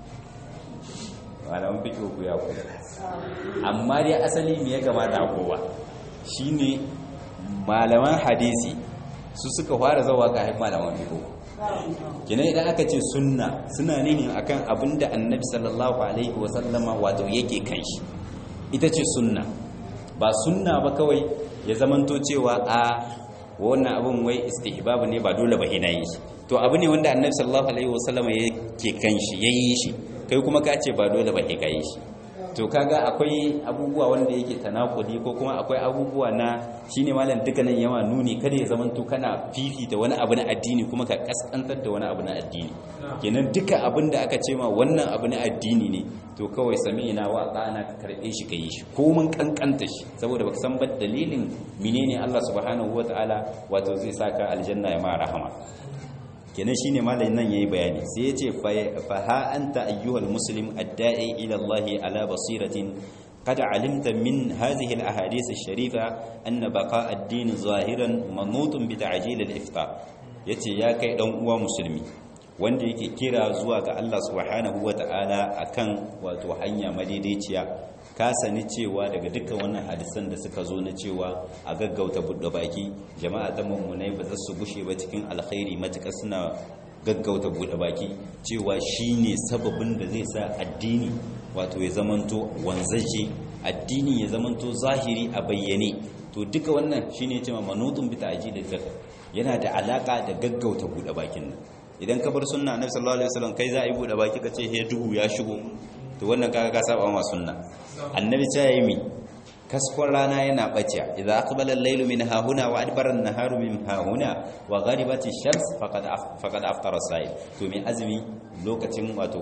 A: malaman fiqh ku ya ku amma dai asali me ya gamata kowa shine malaman hadisi su suka fara zawa ga malaman fiqh kina idan aka ce sunna suna nihin akan abinda annabi sallallahu alaihi wasallama wato yake kan shi ita ce sunna ba sunna ba kawai ya zamanto cewa a wannan abin wai istihbab ne ba dole ba ina yi shi to abu ne wanda annabi sallallahu alaihi wasallama yake kan shi yayi shi kai kuma ka ce ba dole ba ka yi shi to kaga akwai abubuwa wanda yake tanakuli ko kuma akwai abubuwa na shine malam dukkanin yawa nuni kada ya zamanto kana fifita wani abu na addini kuma ka kaskantar da wani abu na addini kenan duka abin da aka ce ma wannan abu na addini ne to kawai sami'ina wa ata'ana ka karbe shi ka yi shi ko mun kankanta shi saboda baka san ba dalilin menene Allah subhanahu wataala wato zai saka aljanna ya ma rahama kenan shine malamin nan yayi bayani sai yace fa ha anta ayyuhal muslim adda'i ila Allah ala basiratin قد علمت من هذه الأحاديث الشريفة أن بقاء الدين ظاهرا منوط بتعجيل الإفطار yace ya kai dan uwa musulmi wanda yake kira zuwa ga Allah subhanahu wata'ala akan wato hanya madaidaiciya ka sani cewa daga dukkan wannan hadisan da suka zo na cewa a gaggauta buɗe baki jama'a ta mummunai ba za su gushe ba cikin alkhairi matuƙa suna gaggauta buɗe baki cewa shine sababin da zai sa addini wato ya zamanto wanzaje addini ya zamanto zahiri a bayyane to duka wannan shine cewa manutun bi ta'jilil fiqh yana da alaka da gaggauta buɗe bakin nan idan ka bar sunna annabi sallallahu alaihi wasallam kai za a yi buɗe baki ka ce he duhu ya shigo to wannan kaga ka saba ma sunna annabi ta yi mi kaskon rana yana bace idza aqbala al-laylu min hahuna wa adbara an-naharu min hahuna wa gharibati ash-shams faqad faqad aftara as-sa'il to mai azumi lokacin wato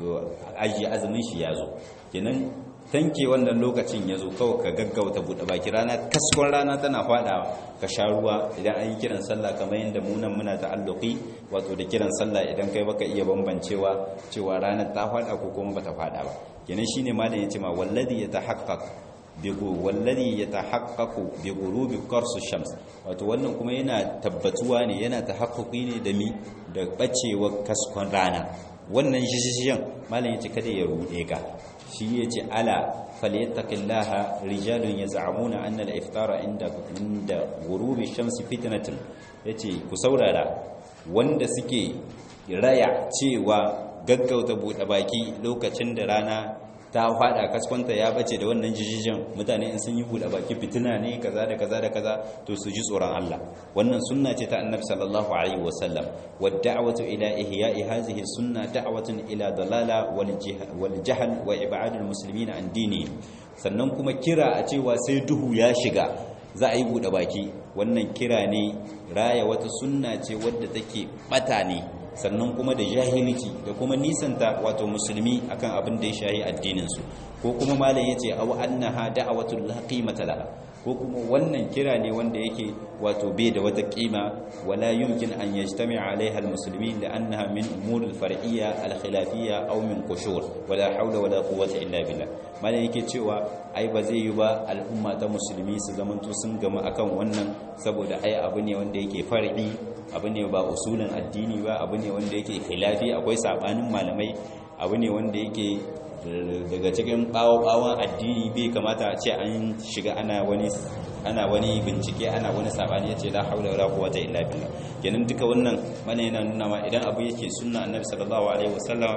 A: aji azumin shi yazo kenan tanke wannan lokacin yazo kawai ka gaggauta bude baki rana kaskon rana tana fada ka sha ruwa idan an yi kiran sallah kamar yadda mu nan muna ta'alluqi wato da kiran sallah idan kai baka iya bambancewa cewa ranar ta fada ko kuma bata fada ba kenan shine malam yace ma wallazi yatahaqqaq wallari ya tahaqqaqu bi ghurubi qarsu shams wato wannan kuma yana tabbatuwa ne yana tahaqquqi ne da mi da bacewar kaskon rana wannan shishiyan malam yace kada ya rude ka shi yace ala falyattaqillaha rijalun yaz'amuna anna al-iftara inda inda ghurubi shams fitnatun yace ku saurara wanda suke raya cewa gaggauta bude baki lokacin da rana ta fada kaskwanta ya bace da wannan jijijin mutane in sun yi buɗe baki fitina ne kaza da kaza da kaza to su ji tsoron Allah wannan sunna ce ta annabi sallallahu alaihi wasallam wad da'watu ila ihya'i hadhihi sunna da'watun ila dalala wal jahl wa ib'ad al muslimin an dini sannan kuma kira a cewa sai duhu ya shiga za a yi buɗe baki wannan kira ne raya wata sunna ce wadda take bata ne sannan kuma da jahilci da kuma nisanta wato musulmi akan abin da ya shahi addininsu ko kuma malam yace aw annaha da'watul la qimata laha ko kuma wannan kira ne wanda yake wato bai da wata kima wala yumkin an yajtami'a alaiha almuslimin li'annaha min umur alfar'iyya alkhilafiyya aw min qushur wala hawla wala quwwata illa billah malam yake cewa ai ba zai yi ba al'umma ta musulmi su zamanto sun gama akan wannan saboda ai abu ne wanda yake far'i abu ne ba usulin addini ba abu ne wanda yake khilafi akwai sabanin malamai abu ne wanda yake daga cikin bawo-bawon addini bai kamata a ce an shiga ana wani ana wani bincike ana wani sabani yace la haula wala quwwata illa billah kenan duka wannan mana yana nuna ma idan abu yake sunna annabi sallallahu alaihi wasallam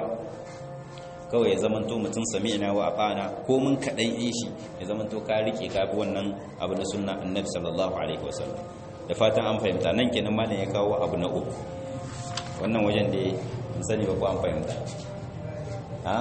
A: kawai ya zamanto mutum sami'na wa ata'na ko mun kadan yin shi ya zamanto ka rike ka bi wannan abu na sunna annabi sallallahu alaihi wasallam da fatan an fahimta nan kenan malam ya kawo abu na uku wannan wajen da sani ba ko an fahimta ha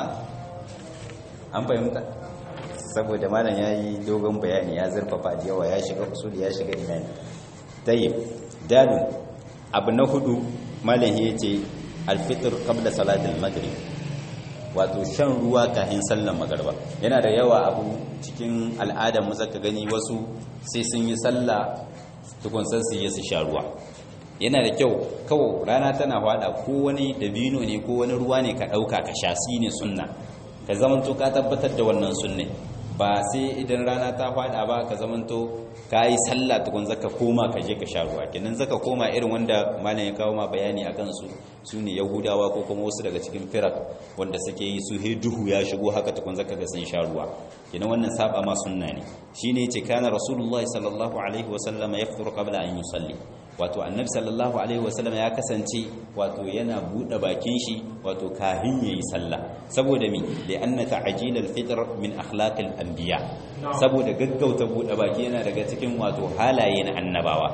A: an fahimta saboda malam ya yi dogon bayani ya zurfafa da yawa ya shiga usuli ya shiga imani tayyib dalil abu na hudu malam ya ce alfitr qabla salatul maghrib wato shan ruwa kafin sallar magriba yana da yawa abu cikin al'adar mu zaka gani wasu sai sun yi sallah tukun san su yi su sha ruwa yana da kyau kawo rana tana fada ko wani dabino ne ko wani ruwa ne ka dauka ka sha shi ne sunna ka zamanto ka tabbatar da wannan sunne ba sai idan rana ta fada ba ka zamanto ka yi sallah tukun zaka koma ka je ka sha ruwa kenan zaka koma irin wanda malam ya kawo ma bayani a kansu su ne yahudawa ko kuma wasu daga cikin firak wanda suke yi su he duhu ya shigo haka tukun zaka ga sun sha ruwa kenan wannan saba ma sunna ne shine yace kana rasulullahi sallallahu alaihi wa sallam yafṭuru qabla an yusalli wato annabi sallallahu alaihi wasallam ya kasance wato yana bude bakin shi wato kahin yayi sallah saboda mi li anna ta'jil al-fitr min akhlaq al-anbiya saboda gaggauta bude baki yana daga cikin wato halaye na annabawa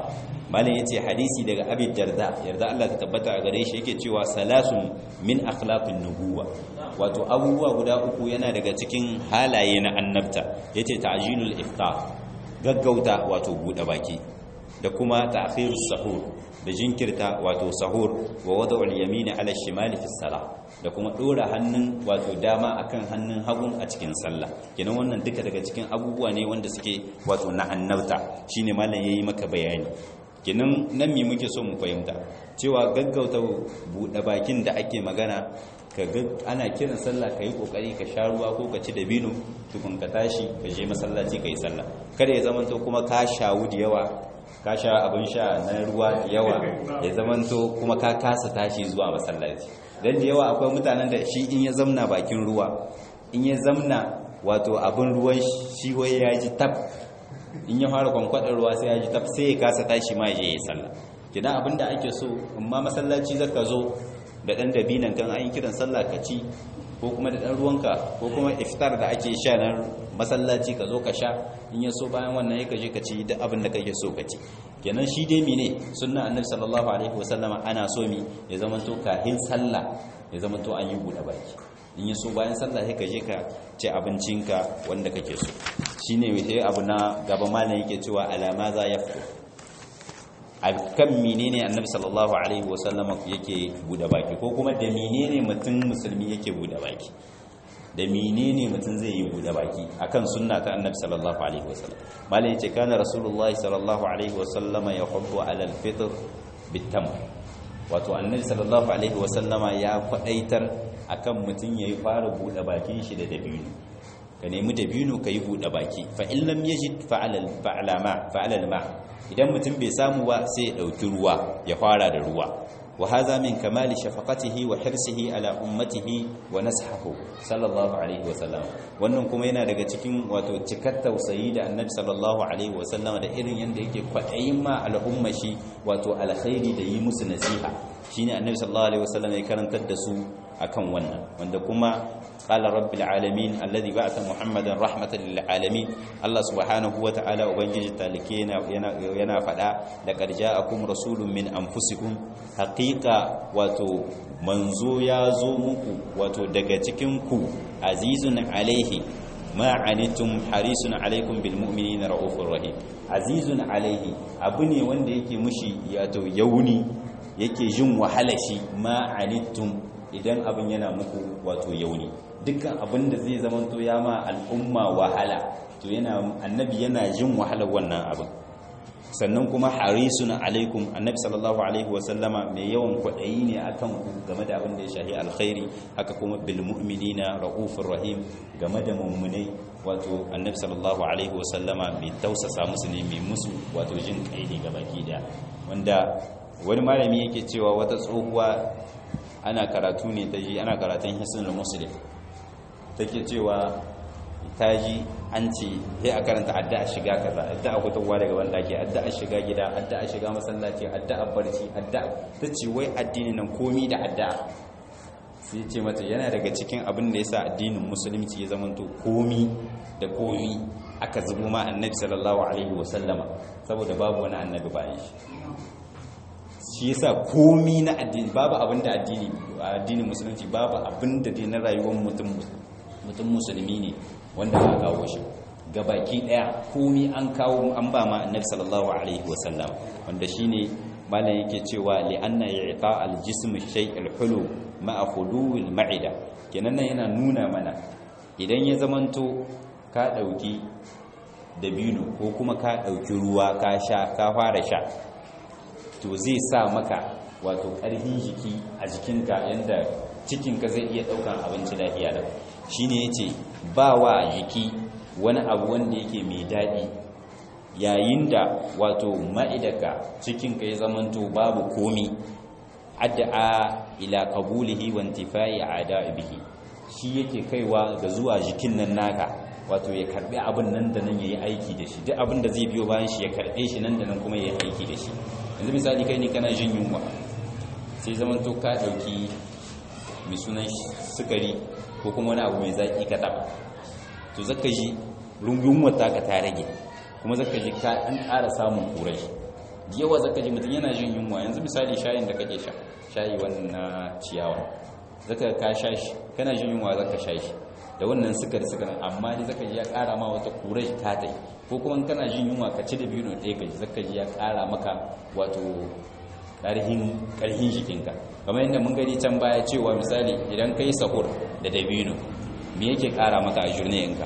A: malam yace hadisi daga abi darda yarda Allah ta tabbata a gare shi yake cewa salasun min akhlaqin nubuwa wato abubuwa guda uku yana daga cikin halaye na annabta yace ta'jilul iftar gaggauta wato bude baki da kuma ta'khirus sahur da jinkirta wato sahur wa wada'ul yamini ala shimali fi salah da kuma dora hannun wato dama akan hannun hagun a cikin sallah kenan wannan duka daga cikin abubuwa ne wanda suke wato na annabta shine malam yayi maka bayani kenan nan me muke so mu fahimta cewa gaggauta buɗe bakin da ake magana ka ga ana kiran sallah ka yi kokari ka sha ruwa ko ka ci dabino tukun ka tashi ka je masallaci ka yi sallah kada ya zamanto kuma ka shawu da yawa ka sha abin sha na ruwa da yawa ya zamanto kuma ka kasa tashi zuwa masallaci dan da yawa akwai mutanen da shi in ya zamna bakin ruwa in ya zamna wato abin ruwan shi wai ya ji tab in ya fara kwankwadar ruwa sai ya ji tab sai ya kasa tashi ma ya je ya sallah kidan abin da ake so amma masallaci zaka zo da dan dabinan kan an yi kiran sallah ka ci ko kuma da dan ruwanka ko kuma iftar da ake sha na masallaci ka zo ka sha in ya so bayan wannan ya kaje ka ci duk abin da kake so ka ci kenan shi dai mene sunna annabi sallallahu alaihi wasallama ana so mi ya zama to kahin sallah ya zama to an yi buɗe baki in ya so bayan sallah sai ka je ka ci abincinka wanda kake so shine mai abu na gaba malam yake cewa alama za ya fito a kan menene annabi sallallahu alaihi wasallam yake bude baki ko kuma da menene mutum musulmi yake bude baki da menene mutum zai yi bude baki akan sunna ta annabi sallallahu alaihi wasallam malai yace kana rasulullahi sallallahu alaihi wasallam yahubbu ala alfitr bitam wato annabi sallallahu alaihi wasallama ya kwadaitar akan mutum yayi fara bude bakin shi da dabino ka nemi dabino ka yi bude baki fa in lam yajid fa'ala fa'ala ma fa'ala ma idan mutum bai samu ba sai ya ɗauki ruwa ya fara da ruwa wa haza min kamali shafaqatihi wa hirsihi ala ummatihi wa nashahu sallallahu alaihi wa sallam wannan kuma yana daga cikin wato cikar tausayi da annabi sallallahu alaihi wa sallam da irin yanda yake kwaɗayin ma al'umma shi wato alkhairi da yi musu nasiha shine annabi sallallahu alaihi wa sallam ya karantar da su akan wannan wanda kuma قال رب العالمين الذي بعث محمدا رحمة للعالمين الله سبحانه وتعالى وبنجي تالكينا ينا فدا لقد جاءكم رسول من أنفسكم حقيقة واتو منزو يازو مكو واتو daga cikin ku azizun alaihi ma anitum harisun alaikum bil mu'minina raufur rahim azizun alaihi abu ne wanda yake mushi yato yauni yake jin wahala shi ma anitum idan abin yana muku wato yauni dukkan abin da zai zamanto ya ma al'umma wahala to yana annabi yana jin wahalar wannan abin sannan kuma harisun alaikum annabi sallallahu alaihi wasallama mai yawan kwaɗayi ne akan ku game da abin da ya shahi alkhairi haka kuma bil mu'minina raufur rahim game da mummunai wato annabi sallallahu alaihi wasallama mai tausasa musu ne mai musu wato jin kai ne gabaki da wanda wani malami yake cewa wata tsohuwa ana karatu ne ta ji ana karatun hisnul muslim take cewa ta ji an ce sai a karanta addu'a shiga kaza addu'a fitowa daga wanda ke addu'a shiga gida addu'a shiga masallaci addu'a barci addu'a ta ce wai addini nan komi da addu'a sai ce mata yana daga cikin abin da yasa addinin musulunci ya zamanto komi da komi aka zubo ma annabi sallallahu alaihi wasallama saboda babu wani annabi bayan shi shi yasa komi na addini babu abin da addini addinin musulunci babu abin da dai na rayuwar mutum mutum musulmi ne wanda aka kawo shi gabaki daya komi an kawo an ba ma annabi sallallahu alaihi wasallam wanda shine malam yake cewa li anna i'ta al-jism shay'ul hulu ma'a khuluwil ma'ida kenan nan yana nuna mana idan ya zamanto ka dauki dabino ko kuma ka dauki ruwa ka sha ka fara sha to zai sa maka wato ƙarfin jiki a jikinka yanda cikinka zai iya ɗaukan abinci lafiya da shi ne ya ce ba wa jiki wani abu wanda yake mai daɗi yayin da wato ma'idaka cikinka ya zamanto babu komi addu'a ila qabulihi wa intifai a'da'i bihi shi yake kaiwa ga zuwa jikin nan naka wato ya karbi abin nan da nan yayi aiki da shi duk abin da zai biyo bayan shi ya karbe shi nan da nan kuma yayi aiki da shi yanzu misali kai ne kana jin yunwa sai zaman to ka dauki mai sunan sukari ko kuma wani abu mai zaki ka taba to zaka ji rungun wata ka ta rage kuma zaka ji ka an ƙara samun kurai yawa zaka ji mutum yana jin yunwa yanzu misali shayin da kake sha shayi wannan na ciyawa zaka ka sha shi kana jin yunwa zaka sha shi da wannan sukari sukarin amma dai zaka ji ya ƙara ma wata kurai ta tai ko kuma kana jin yunwa ka ci da biyu ɗaya ka ji zaka ji ya ƙara maka wato ƙarhin ƙarhin jikinka kamar yadda mun gani can baya cewa misali idan ka yi sahur da dabino me yake ƙara maka a jurnayinka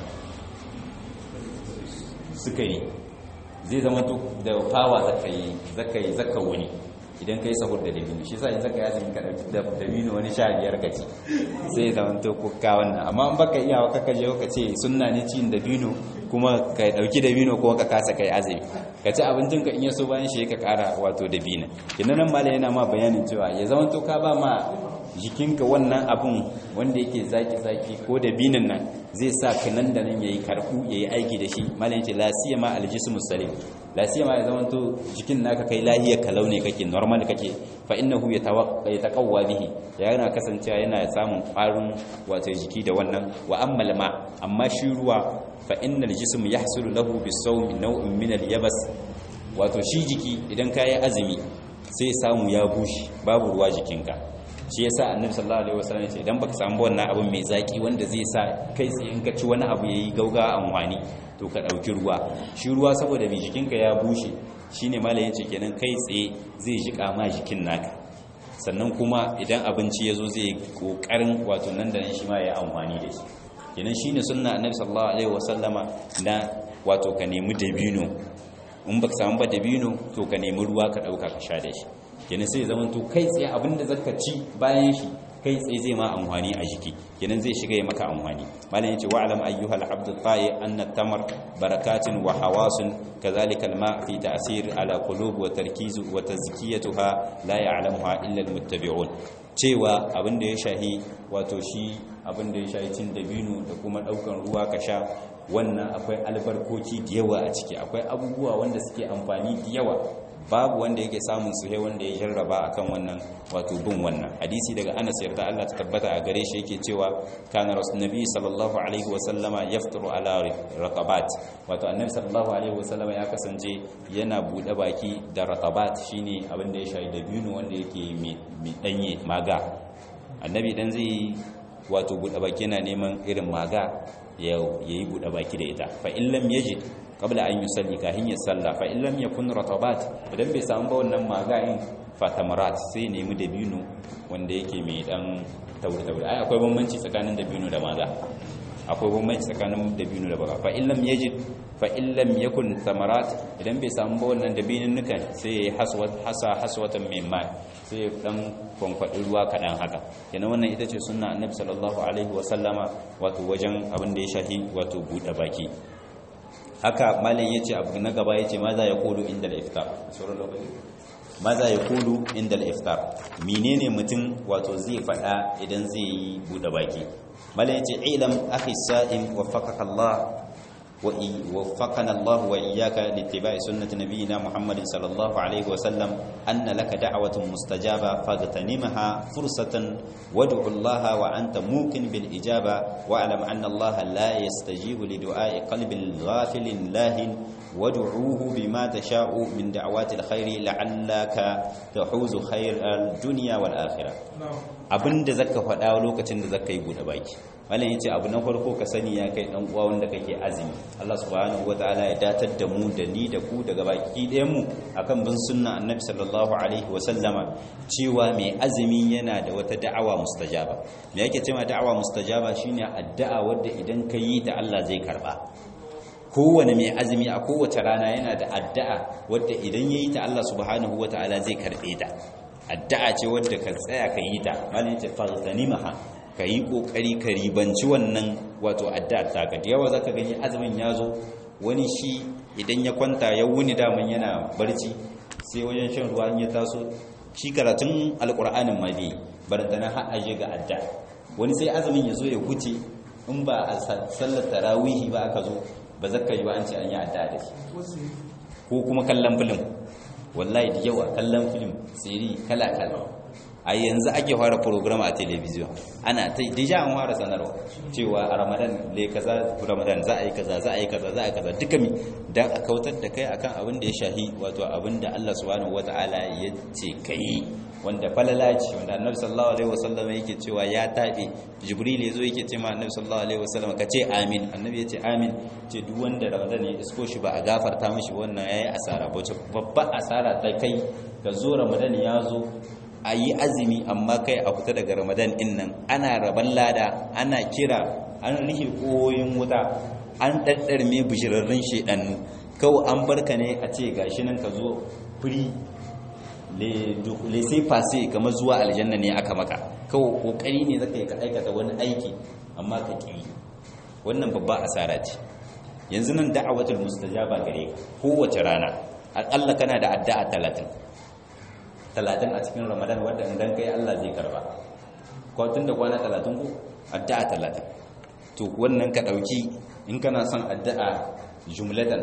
A: sukari zai zama da fawa zaka yi zaka yi zaka wuni idan ka yi sahur da dabino shi sa in zaka yi azumi ka dauki dabino wani sha biyar ka ci sai zama to kuka wannan amma in baka iya ka kaje ka ce sunna ne cin dabino kuma ka dauki dabino ko ka kasa kai azumi ka ci abincin ka in ya so bayan shi ka kara wato dabino kinan nan malai yana ma bayanin cewa ya zama to ka ba ma jikinka wannan abin wanda yake zaki-zaki ko da binin nan zai sa ka nan da nan yayi karfu yayi aiki da shi malam yace la siyama aljismu salim la siyama ya zama to jikin naka kai lahiyar kalau ne kake normal kake fa innahu yataqawwa bihi yana kasancewa yana samun ƙwarin wato jiki da wannan wa ammal ma amma shi ruwa fa innal jism yahsulu lahu bisawmi naw'in min al-yabas wato shi jiki idan kayi azumi sai samu ya bushe babu ruwa jikinka shi yasa annabi sallallahu alaihi wasallam yace idan baka samu wannan abin mai zaki wanda zai sa kai tsaye in ka ci wani abu yayi gauga amfani to ka dauki ruwa shi ruwa saboda mai jikinka ya bushe shine malamin yace kenan kai tsaye zai jika ma jikin naka sannan kuma idan abinci yazo zai kokarin wato nan da nan shi ma ya amfani da shi kenan shine sunna annabi sallallahu alaihi wasallama na wato ka nemi dabino in baka samu ba dabino to ka nemi ruwa ka dauka ka sha da shi kenan sai zaman to kai tsaye abinda zaka ci bayan shi kai tsaye zai ma amfani a jiki kenan zai shiga ya maka amfani malam yace wa alam ayyuhal abdu ta'i anna tamar barakatin wa hawasun kadhalika alma fi ta'sir ala qulub wa tarkiz wa tazkiyatuha la ya'lamuha illa almuttabi'un cewa abinda ya shahi wato shi abinda ya shahi cin dabino da kuma daukan ruwa ka sha wannan akwai albarkoki da yawa a ciki akwai abubuwa wanda suke amfani da yawa babu wanda yake samun su he wanda ya jarraba akan wannan wato bin wannan hadisi daga Anas yarda Allah ta tabbata a gare shi yake cewa kana rasulullahi sallallahu alaihi wa sallama yafturu ala raqabat wato annabi sallallahu alaihi wa sallama ya kasance yana bude baki da raqabat shine abin da ya shayi da binu wanda yake mai danye maga annabi dan zai wato bude baki yana neman irin maga ya yi bude baki da ita fa in lam yajid qabla an yusalli kahin ya salla fa in lam yakun ratabat idan bai samu ba wannan magain fatamarat sai nemi dabino wanda yake mai dan tauri tauri ai akwai bambanci tsakanin dabino da maga akwai bambanci tsakanin dabino da maga fa in lam yajid fa in lam yakun thamarat idan bai samu ba wannan dabinin nukan sai ya haswat hasa haswatan min ma sai dan kwankwadi ruwa kadan haka kenan wannan ita ce sunna annabi sallallahu alaihi wa sallama wato wajen abin da ya shahi wato bude baki haka malin yace abu na gaba yace ma za ya kulu inda al-iftar sauran lokaci ma za ya kulu inda al-iftar menene mutum wato zai fada idan zai yi bude baki malin yace ilam akhi sa'im waffaqaka Allah ووفقنا الله وإياك لاتباع سنة نبينا محمد صلى الله عليه وسلم أن لك دعوة مستجابة فاغتنمها فرصة وادع الله وأنت موقن بالإجابة واعلم أن الله لا يستجيب لدعاء قلب غافل لاهن وادعوه بما تشاء من دعوات الخير لعلك تحوز خير الدنيا والآخرة abin da zaka faɗa lokacin da zaka yi buɗe baki malam yace abu na farko ka sani ya kai dan uwa wanda kake azumi Allah subhanahu wataala ya datar da mu da ni da ku daga baki ɗayan mu akan bin sunna annabi sallallahu alaihi wa sallama cewa mai azumi yana da wata da'awa mustajaba me yake cewa da'awa mustajaba shine addu'a wadda idan ka yi ta Allah zai karba kowane mai azumi a kowace rana yana da addu'a wadda idan yayi ta Allah subhanahu wataala zai karbe ta addu'a ce wadda ka tsaya ka yi ta malin ce farzanimaha ka yi kokari ka ribanci wannan wato addu'a ta ka da yawa zaka gani azumin ya zo wani shi idan ya kwanta ya wuni daman yana barci sai wajen shan ruwa in ya taso shi karatun alqur'anin ma bai barantana har aje ga addu'a wani sai azumin ya zo ya huce in ba a sallar tarawihi ba aka zo ba zaka yi ba an ce an yi addu'a da shi ko kuma kallon film wallahi da yawa kallon film siri kala-kala a yanzu ake fara program a television ana ta deja an fara sanarwa cewa a ramadan le kaza ramadan za a yi kaza za a yi kaza za a yi kaza duka mi dan a kautar da kai akan abin da ya shahi wato abin da Allah subhanahu wataala ya ce kai wanda falala ce wanda annabi sallallahu alaihi wasallam yake cewa ya tabe jibril yazo yake ce ma annabi sallallahu alaihi wasallam ka ce amin annabi ya ce amin ce duk wanda ramadan ya isko shi ba a gafarta mishi wannan yayi asara ba babba asara ta kai ka zo ramadan ya zo a yi azumi amma kai a fita daga ramadan din nan ana raban lada ana kira an rihe koyin wuta an ɗaɗɗarme bishirarrun shedannu kawai an barka ne a ce gashi nan ka zo free sai fase kamar zuwa aljanna ne aka maka kawai kokari ne zaka yi ka aikata wani aiki amma ka ƙi wannan babba asara ce yanzu nan da'awatul mustajaba gare ka kowace rana akalla kana da addu'a talatin talatin a cikin ramadan wadda idan kai Allah zai karba ko tun da kwana talatin ko addu'a talatin to wannan ka dauki in kana son addu'a jumlatan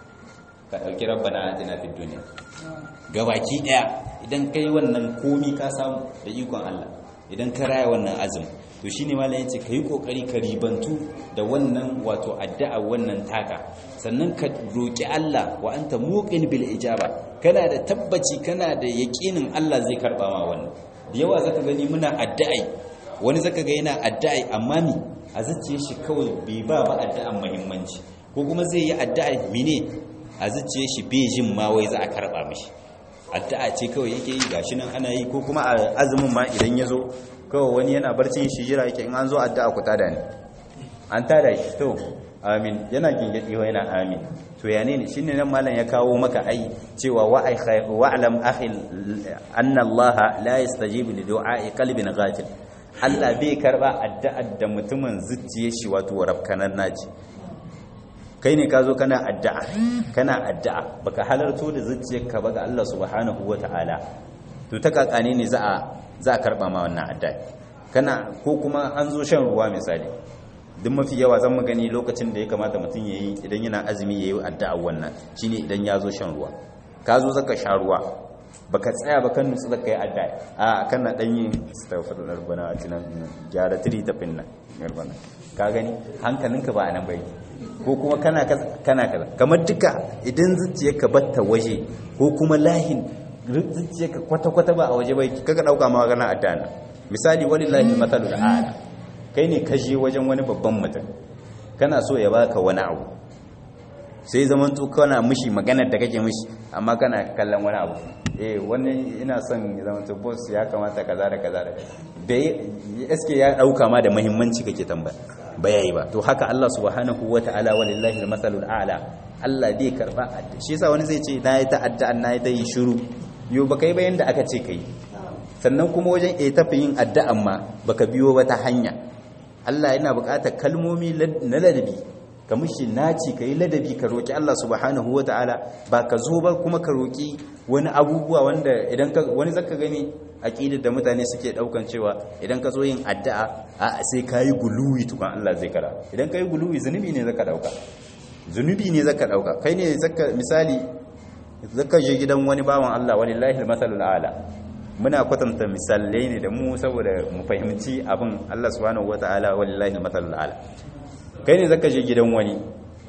A: ka dauki rabbana atina fid dunya gabaki daya idan kai wannan komi ka samu da ikon Allah idan ka raya wannan azumi to shine malam yace kai kokari ka ribantu da wannan wato addu'a wannan taka sannan ka roki Allah wa anta muqin bil ijaba kana da tabbaci kana da yaƙinin Allah zai karba ma wannan da yawa zaka gani muna addu'ai wani zaka ga yana addu'ai amma mi a zuciyar shi kawai bai ba ba addu'an muhimmanci ko kuma zai yi addu'a mine a zuciyar shi bai jin ma wai za a karba mishi addu'a ce kawai yake yi gashi nan ana yi ko kuma a azumin ma idan ya zo kawai wani yana barcin shi jira yake in an zo addu'a ku tada ne an tada shi to amin yana gingadi wa yana amin to ya ne shine nan malam ya kawo maka ai cewa wa'lam akhi anna Allah la yastajibu li du'a'i qalbin ghafil Allah bai karba addu'ar da mutumin zuciyar shi wato rafkanan naci kai ne ka zo kana addu'a kana addu'a baka halarto da zuciyarka ba ga Allah subhanahu wata'ala to ta kakane ne za a za a karba ma wannan addu'a kana ko kuma an zo shan ruwa misali duk mafi yawa zan mu gani lokacin da ya kamata mutum yayi idan yana azumi yayi addu'a wannan shine idan ya zo shan ruwa ka zo zaka sha ruwa baka tsaya ba kan nutsu zaka yi addu'a a kana dan yin astaghfirullah rabbana atina gyara tiri tafin nan rabbana ka gani hankalinka ba anan bai ko kuma kana kana kaza kamar duka idan zuciyarka batta waje ko kuma lahin zuciyarka kwata-kwata ba a waje bai kaga dauka ma magana addu'a misali walillahi matalul a'la kai ne ka je wajen wani babban mutum kana so ya baka wani abu sai zaman to kana mishi maganar da kake mishi amma kana kallon wani abu eh wani ina son ya zama to boss ya kamata kaza da kaza da bai eske ya dauka ma da muhimmanci kake tambaya bayayi ba to haka Allah subhanahu wataala walillahi almasalul a'la Allah bai karba shi yasa wani zai ce na yi ta'adda na yi ta yi shiru yo baka yi bayan da aka ce kai sannan kuma wajen e tafi yin addu'an ma baka biyo wata hanya Allah yana buƙatar kalmomi na ladabi ka mishi naci ka yi ladabi ka roƙi Allah subhanahu wa ta'ala ba ka zo ba kuma ka roƙi wani abubuwa wanda idan ka wani zaka gani aqidar da mutane suke daukan cewa idan ka zo yin addu'a a sai ka yi guluwi tukan Allah zai kara idan ka yi guluwi zunubi ne zaka dauka zunubi ne zaka dauka kai ne zaka misali zaka je gidan wani bawan Allah walillahi almasalul a'la muna kwatanta misalai ne da mu saboda mu fahimci abin Allah subhanahu wataala wallahi matalul ala kai ne zaka je gidan wani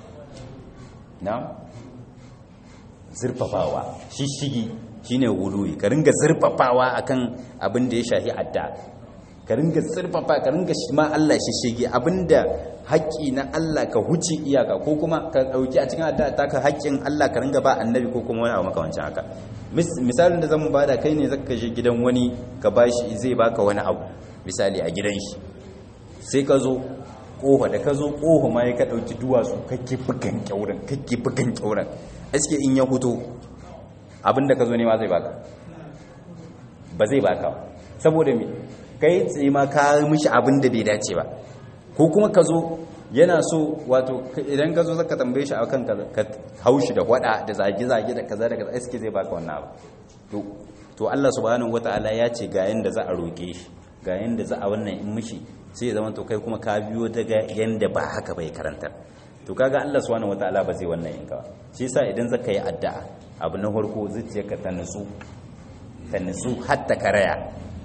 A: na zurfafawa shishigi shine wuluyi ka ringa zurfafawa akan abin da ya shahi adda ka ringa zurfafa ka ringa shi ma Allah shishigi abinda haƙƙi na Allah ka huce iyaka ko kuma ka dauki a cikin adda ta ka haƙƙin Allah ka ringa ba annabi ko kuma wani abu makamancin haka misalin da zan bada kai ne zaka je gidan wani ka bashi zai baka wani abu misali a gidan shi sai ka zo kofa da ka zo kofa ma ya ka dauki duwatsu kake bugan kyauran kake bugan kyauran aske in ya huto abinda ka zo ne ma zai baka ba zai baka saboda me kai tsaye ma ka mishi abin da bai dace ba ko kuma ka zo yana so wato idan ka zo zaka tambaye shi akan ka haushi da wada da zage-zage da kaza da kaza iske zai baka wannan abu to to Allah subhanahu wataala ya ce ga yanda za a roke shi ga yanda za a wannan in mishi sai ya zama to kai kuma ka biyo daga yanda ba haka bai karanta to kaga Allah subhanahu wataala ba zai wannan in ka shi yasa idan zaka yi addu'a abu na farko zuciyarka ta nutsu ta nutsu har ta karaya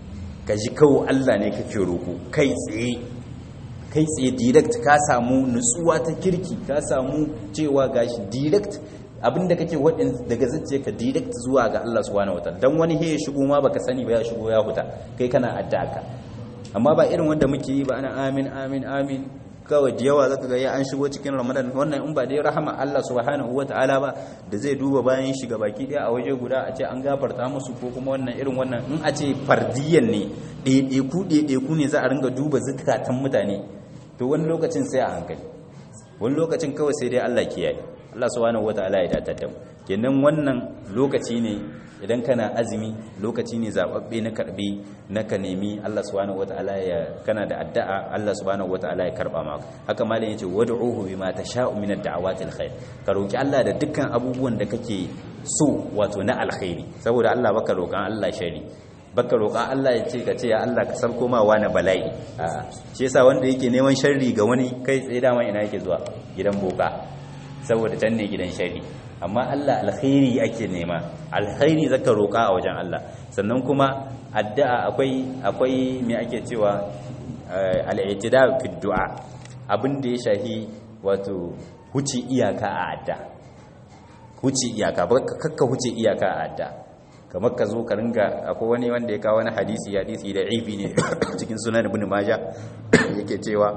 B: ka ji kawo Allah ne kake roƙo kai tsaye kai tsaye direct ka samu nutsuwa ta kirki ka samu cewa gashi direct abinda kake wadin daga zace ka direct zuwa ga Allah subhanahu wataala dan wani he ya shigo ma baka sani ba ya shigo ya huta kai kana addu'a ka amma ba irin wanda muke yi ba ana amin amin amin kawai da yawa zaka ga ya an shigo cikin ramadan wannan in ba dai rahama Allah subhanahu wataala ba da zai duba bayan shiga baki daya a waje guda a ce an gafarta musu ko kuma wannan irin wannan in a ce fardiyan ne ɗaiɗaiku ɗaiɗaiku ne za a ringa duba zukatan mutane to wani lokacin sai a hankali wani lokacin kawai sai dai Allah kiyaye Allah subhanahu wataala ya datar da mu kenan wannan lokaci ne idan kana azumi lokaci ne zababbe na karbe na ka nemi Allah subhanahu wataala ya kana da addu'a Allah subhanahu wataala ya karba maka haka malam yace wad'uhu bima tasha'u min ad-da'awati al-khair ka roki Allah da dukkan abubuwan da kake so wato na alkhairi saboda Allah baka roƙan Allah shari baka roƙa Allah ya ce ka ce ya Allah ka sarko ma wani bala'i a shi yasa wanda yake neman sharri ga wani kai tsaye dama ina yake zuwa gidan boka saboda can ne gidan sharri amma Allah alkhairi ake nema alkhairi zaka roƙa a wajen Allah sannan kuma addu'a akwai akwai me ake cewa al-i'tida fi du'a abin da ya shahi wato huci iyaka a adda huci iyaka kakka huce iyaka a adda kamar ka zo ka ringa akwai wani wanda ya kawo wani hadisi hadisi da ibi ne cikin sunan ibn majah yake cewa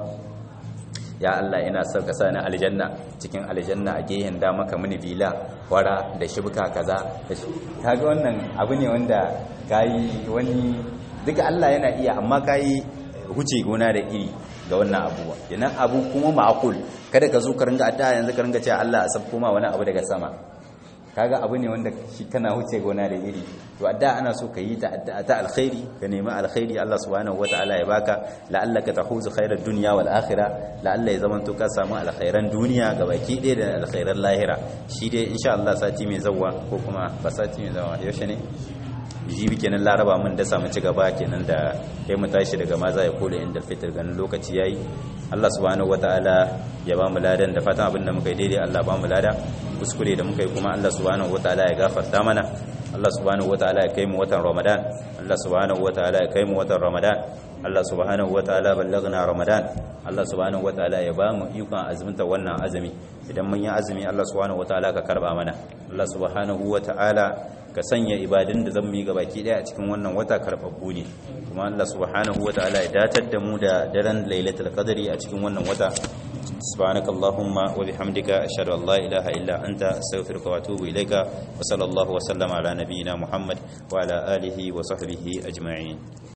B: ya Allah ina son ka sani aljanna cikin aljanna a gehen da maka mini bila wara da shibka kaza kaga wannan abu ne wanda kayi wani duka Allah yana iya amma kayi huce gona da iri ga wannan abuwa kenan abu kuma ma'qul kada ka zo ka ringa addu'a yanzu ka ringa cewa Allah a sabko ma wani abu daga sama kaga abu ne wanda shi kana huce gona da iri to addu'a ana so ka yi ta addu'a ta alkhairi ka nemi alkhairi Allah subhanahu wataala ya baka la'allaka tahuzu khairar dunya wal akhirah la'alla ya zamanto ka samu alkhairan duniya gabaki ɗaya da alkhairan lahira shi dai insha Allah sati mai zawwa ko kuma ba sati mai zawwa yaushe ne jibi kenan laraba mun da samu ci gaba kenan da kai mu tashi daga maza ya kula inda fitar ganin lokaci yayi Allah subhanahu wataala ya ba mu ladan da fatan abin da muka yi daidai Allah ba mu lada kuskure da muka yi kuma Allah subhanahu wataala ya gafarta mana Allah subhanahu wataala ya kai mu watan Ramadan Allah subhanahu wataala ya kai mu watan Ramadan Allah subhanahu wataala ballagna Ramadan Allah subhanahu wataala ya ba mu ikon azuminta wannan azumi idan mun yi azumi Allah subhanahu wataala ka karba mana Allah subhanahu wataala ka sanya ibadun da zamu yi gabaki daya a cikin wannan wata karbabbu ne kuma Allah subhanahu wataala ya datar da mu da daren lailatul qadri a cikin wannan wata subhanakallahumma wa bihamdika ashhadu an la ilaha illa anta astaghfiruka wa atubu ilaika wa sallallahu wa sallama ala nabiyyina muhammad wa ala alihi wa sahbihi ajma'in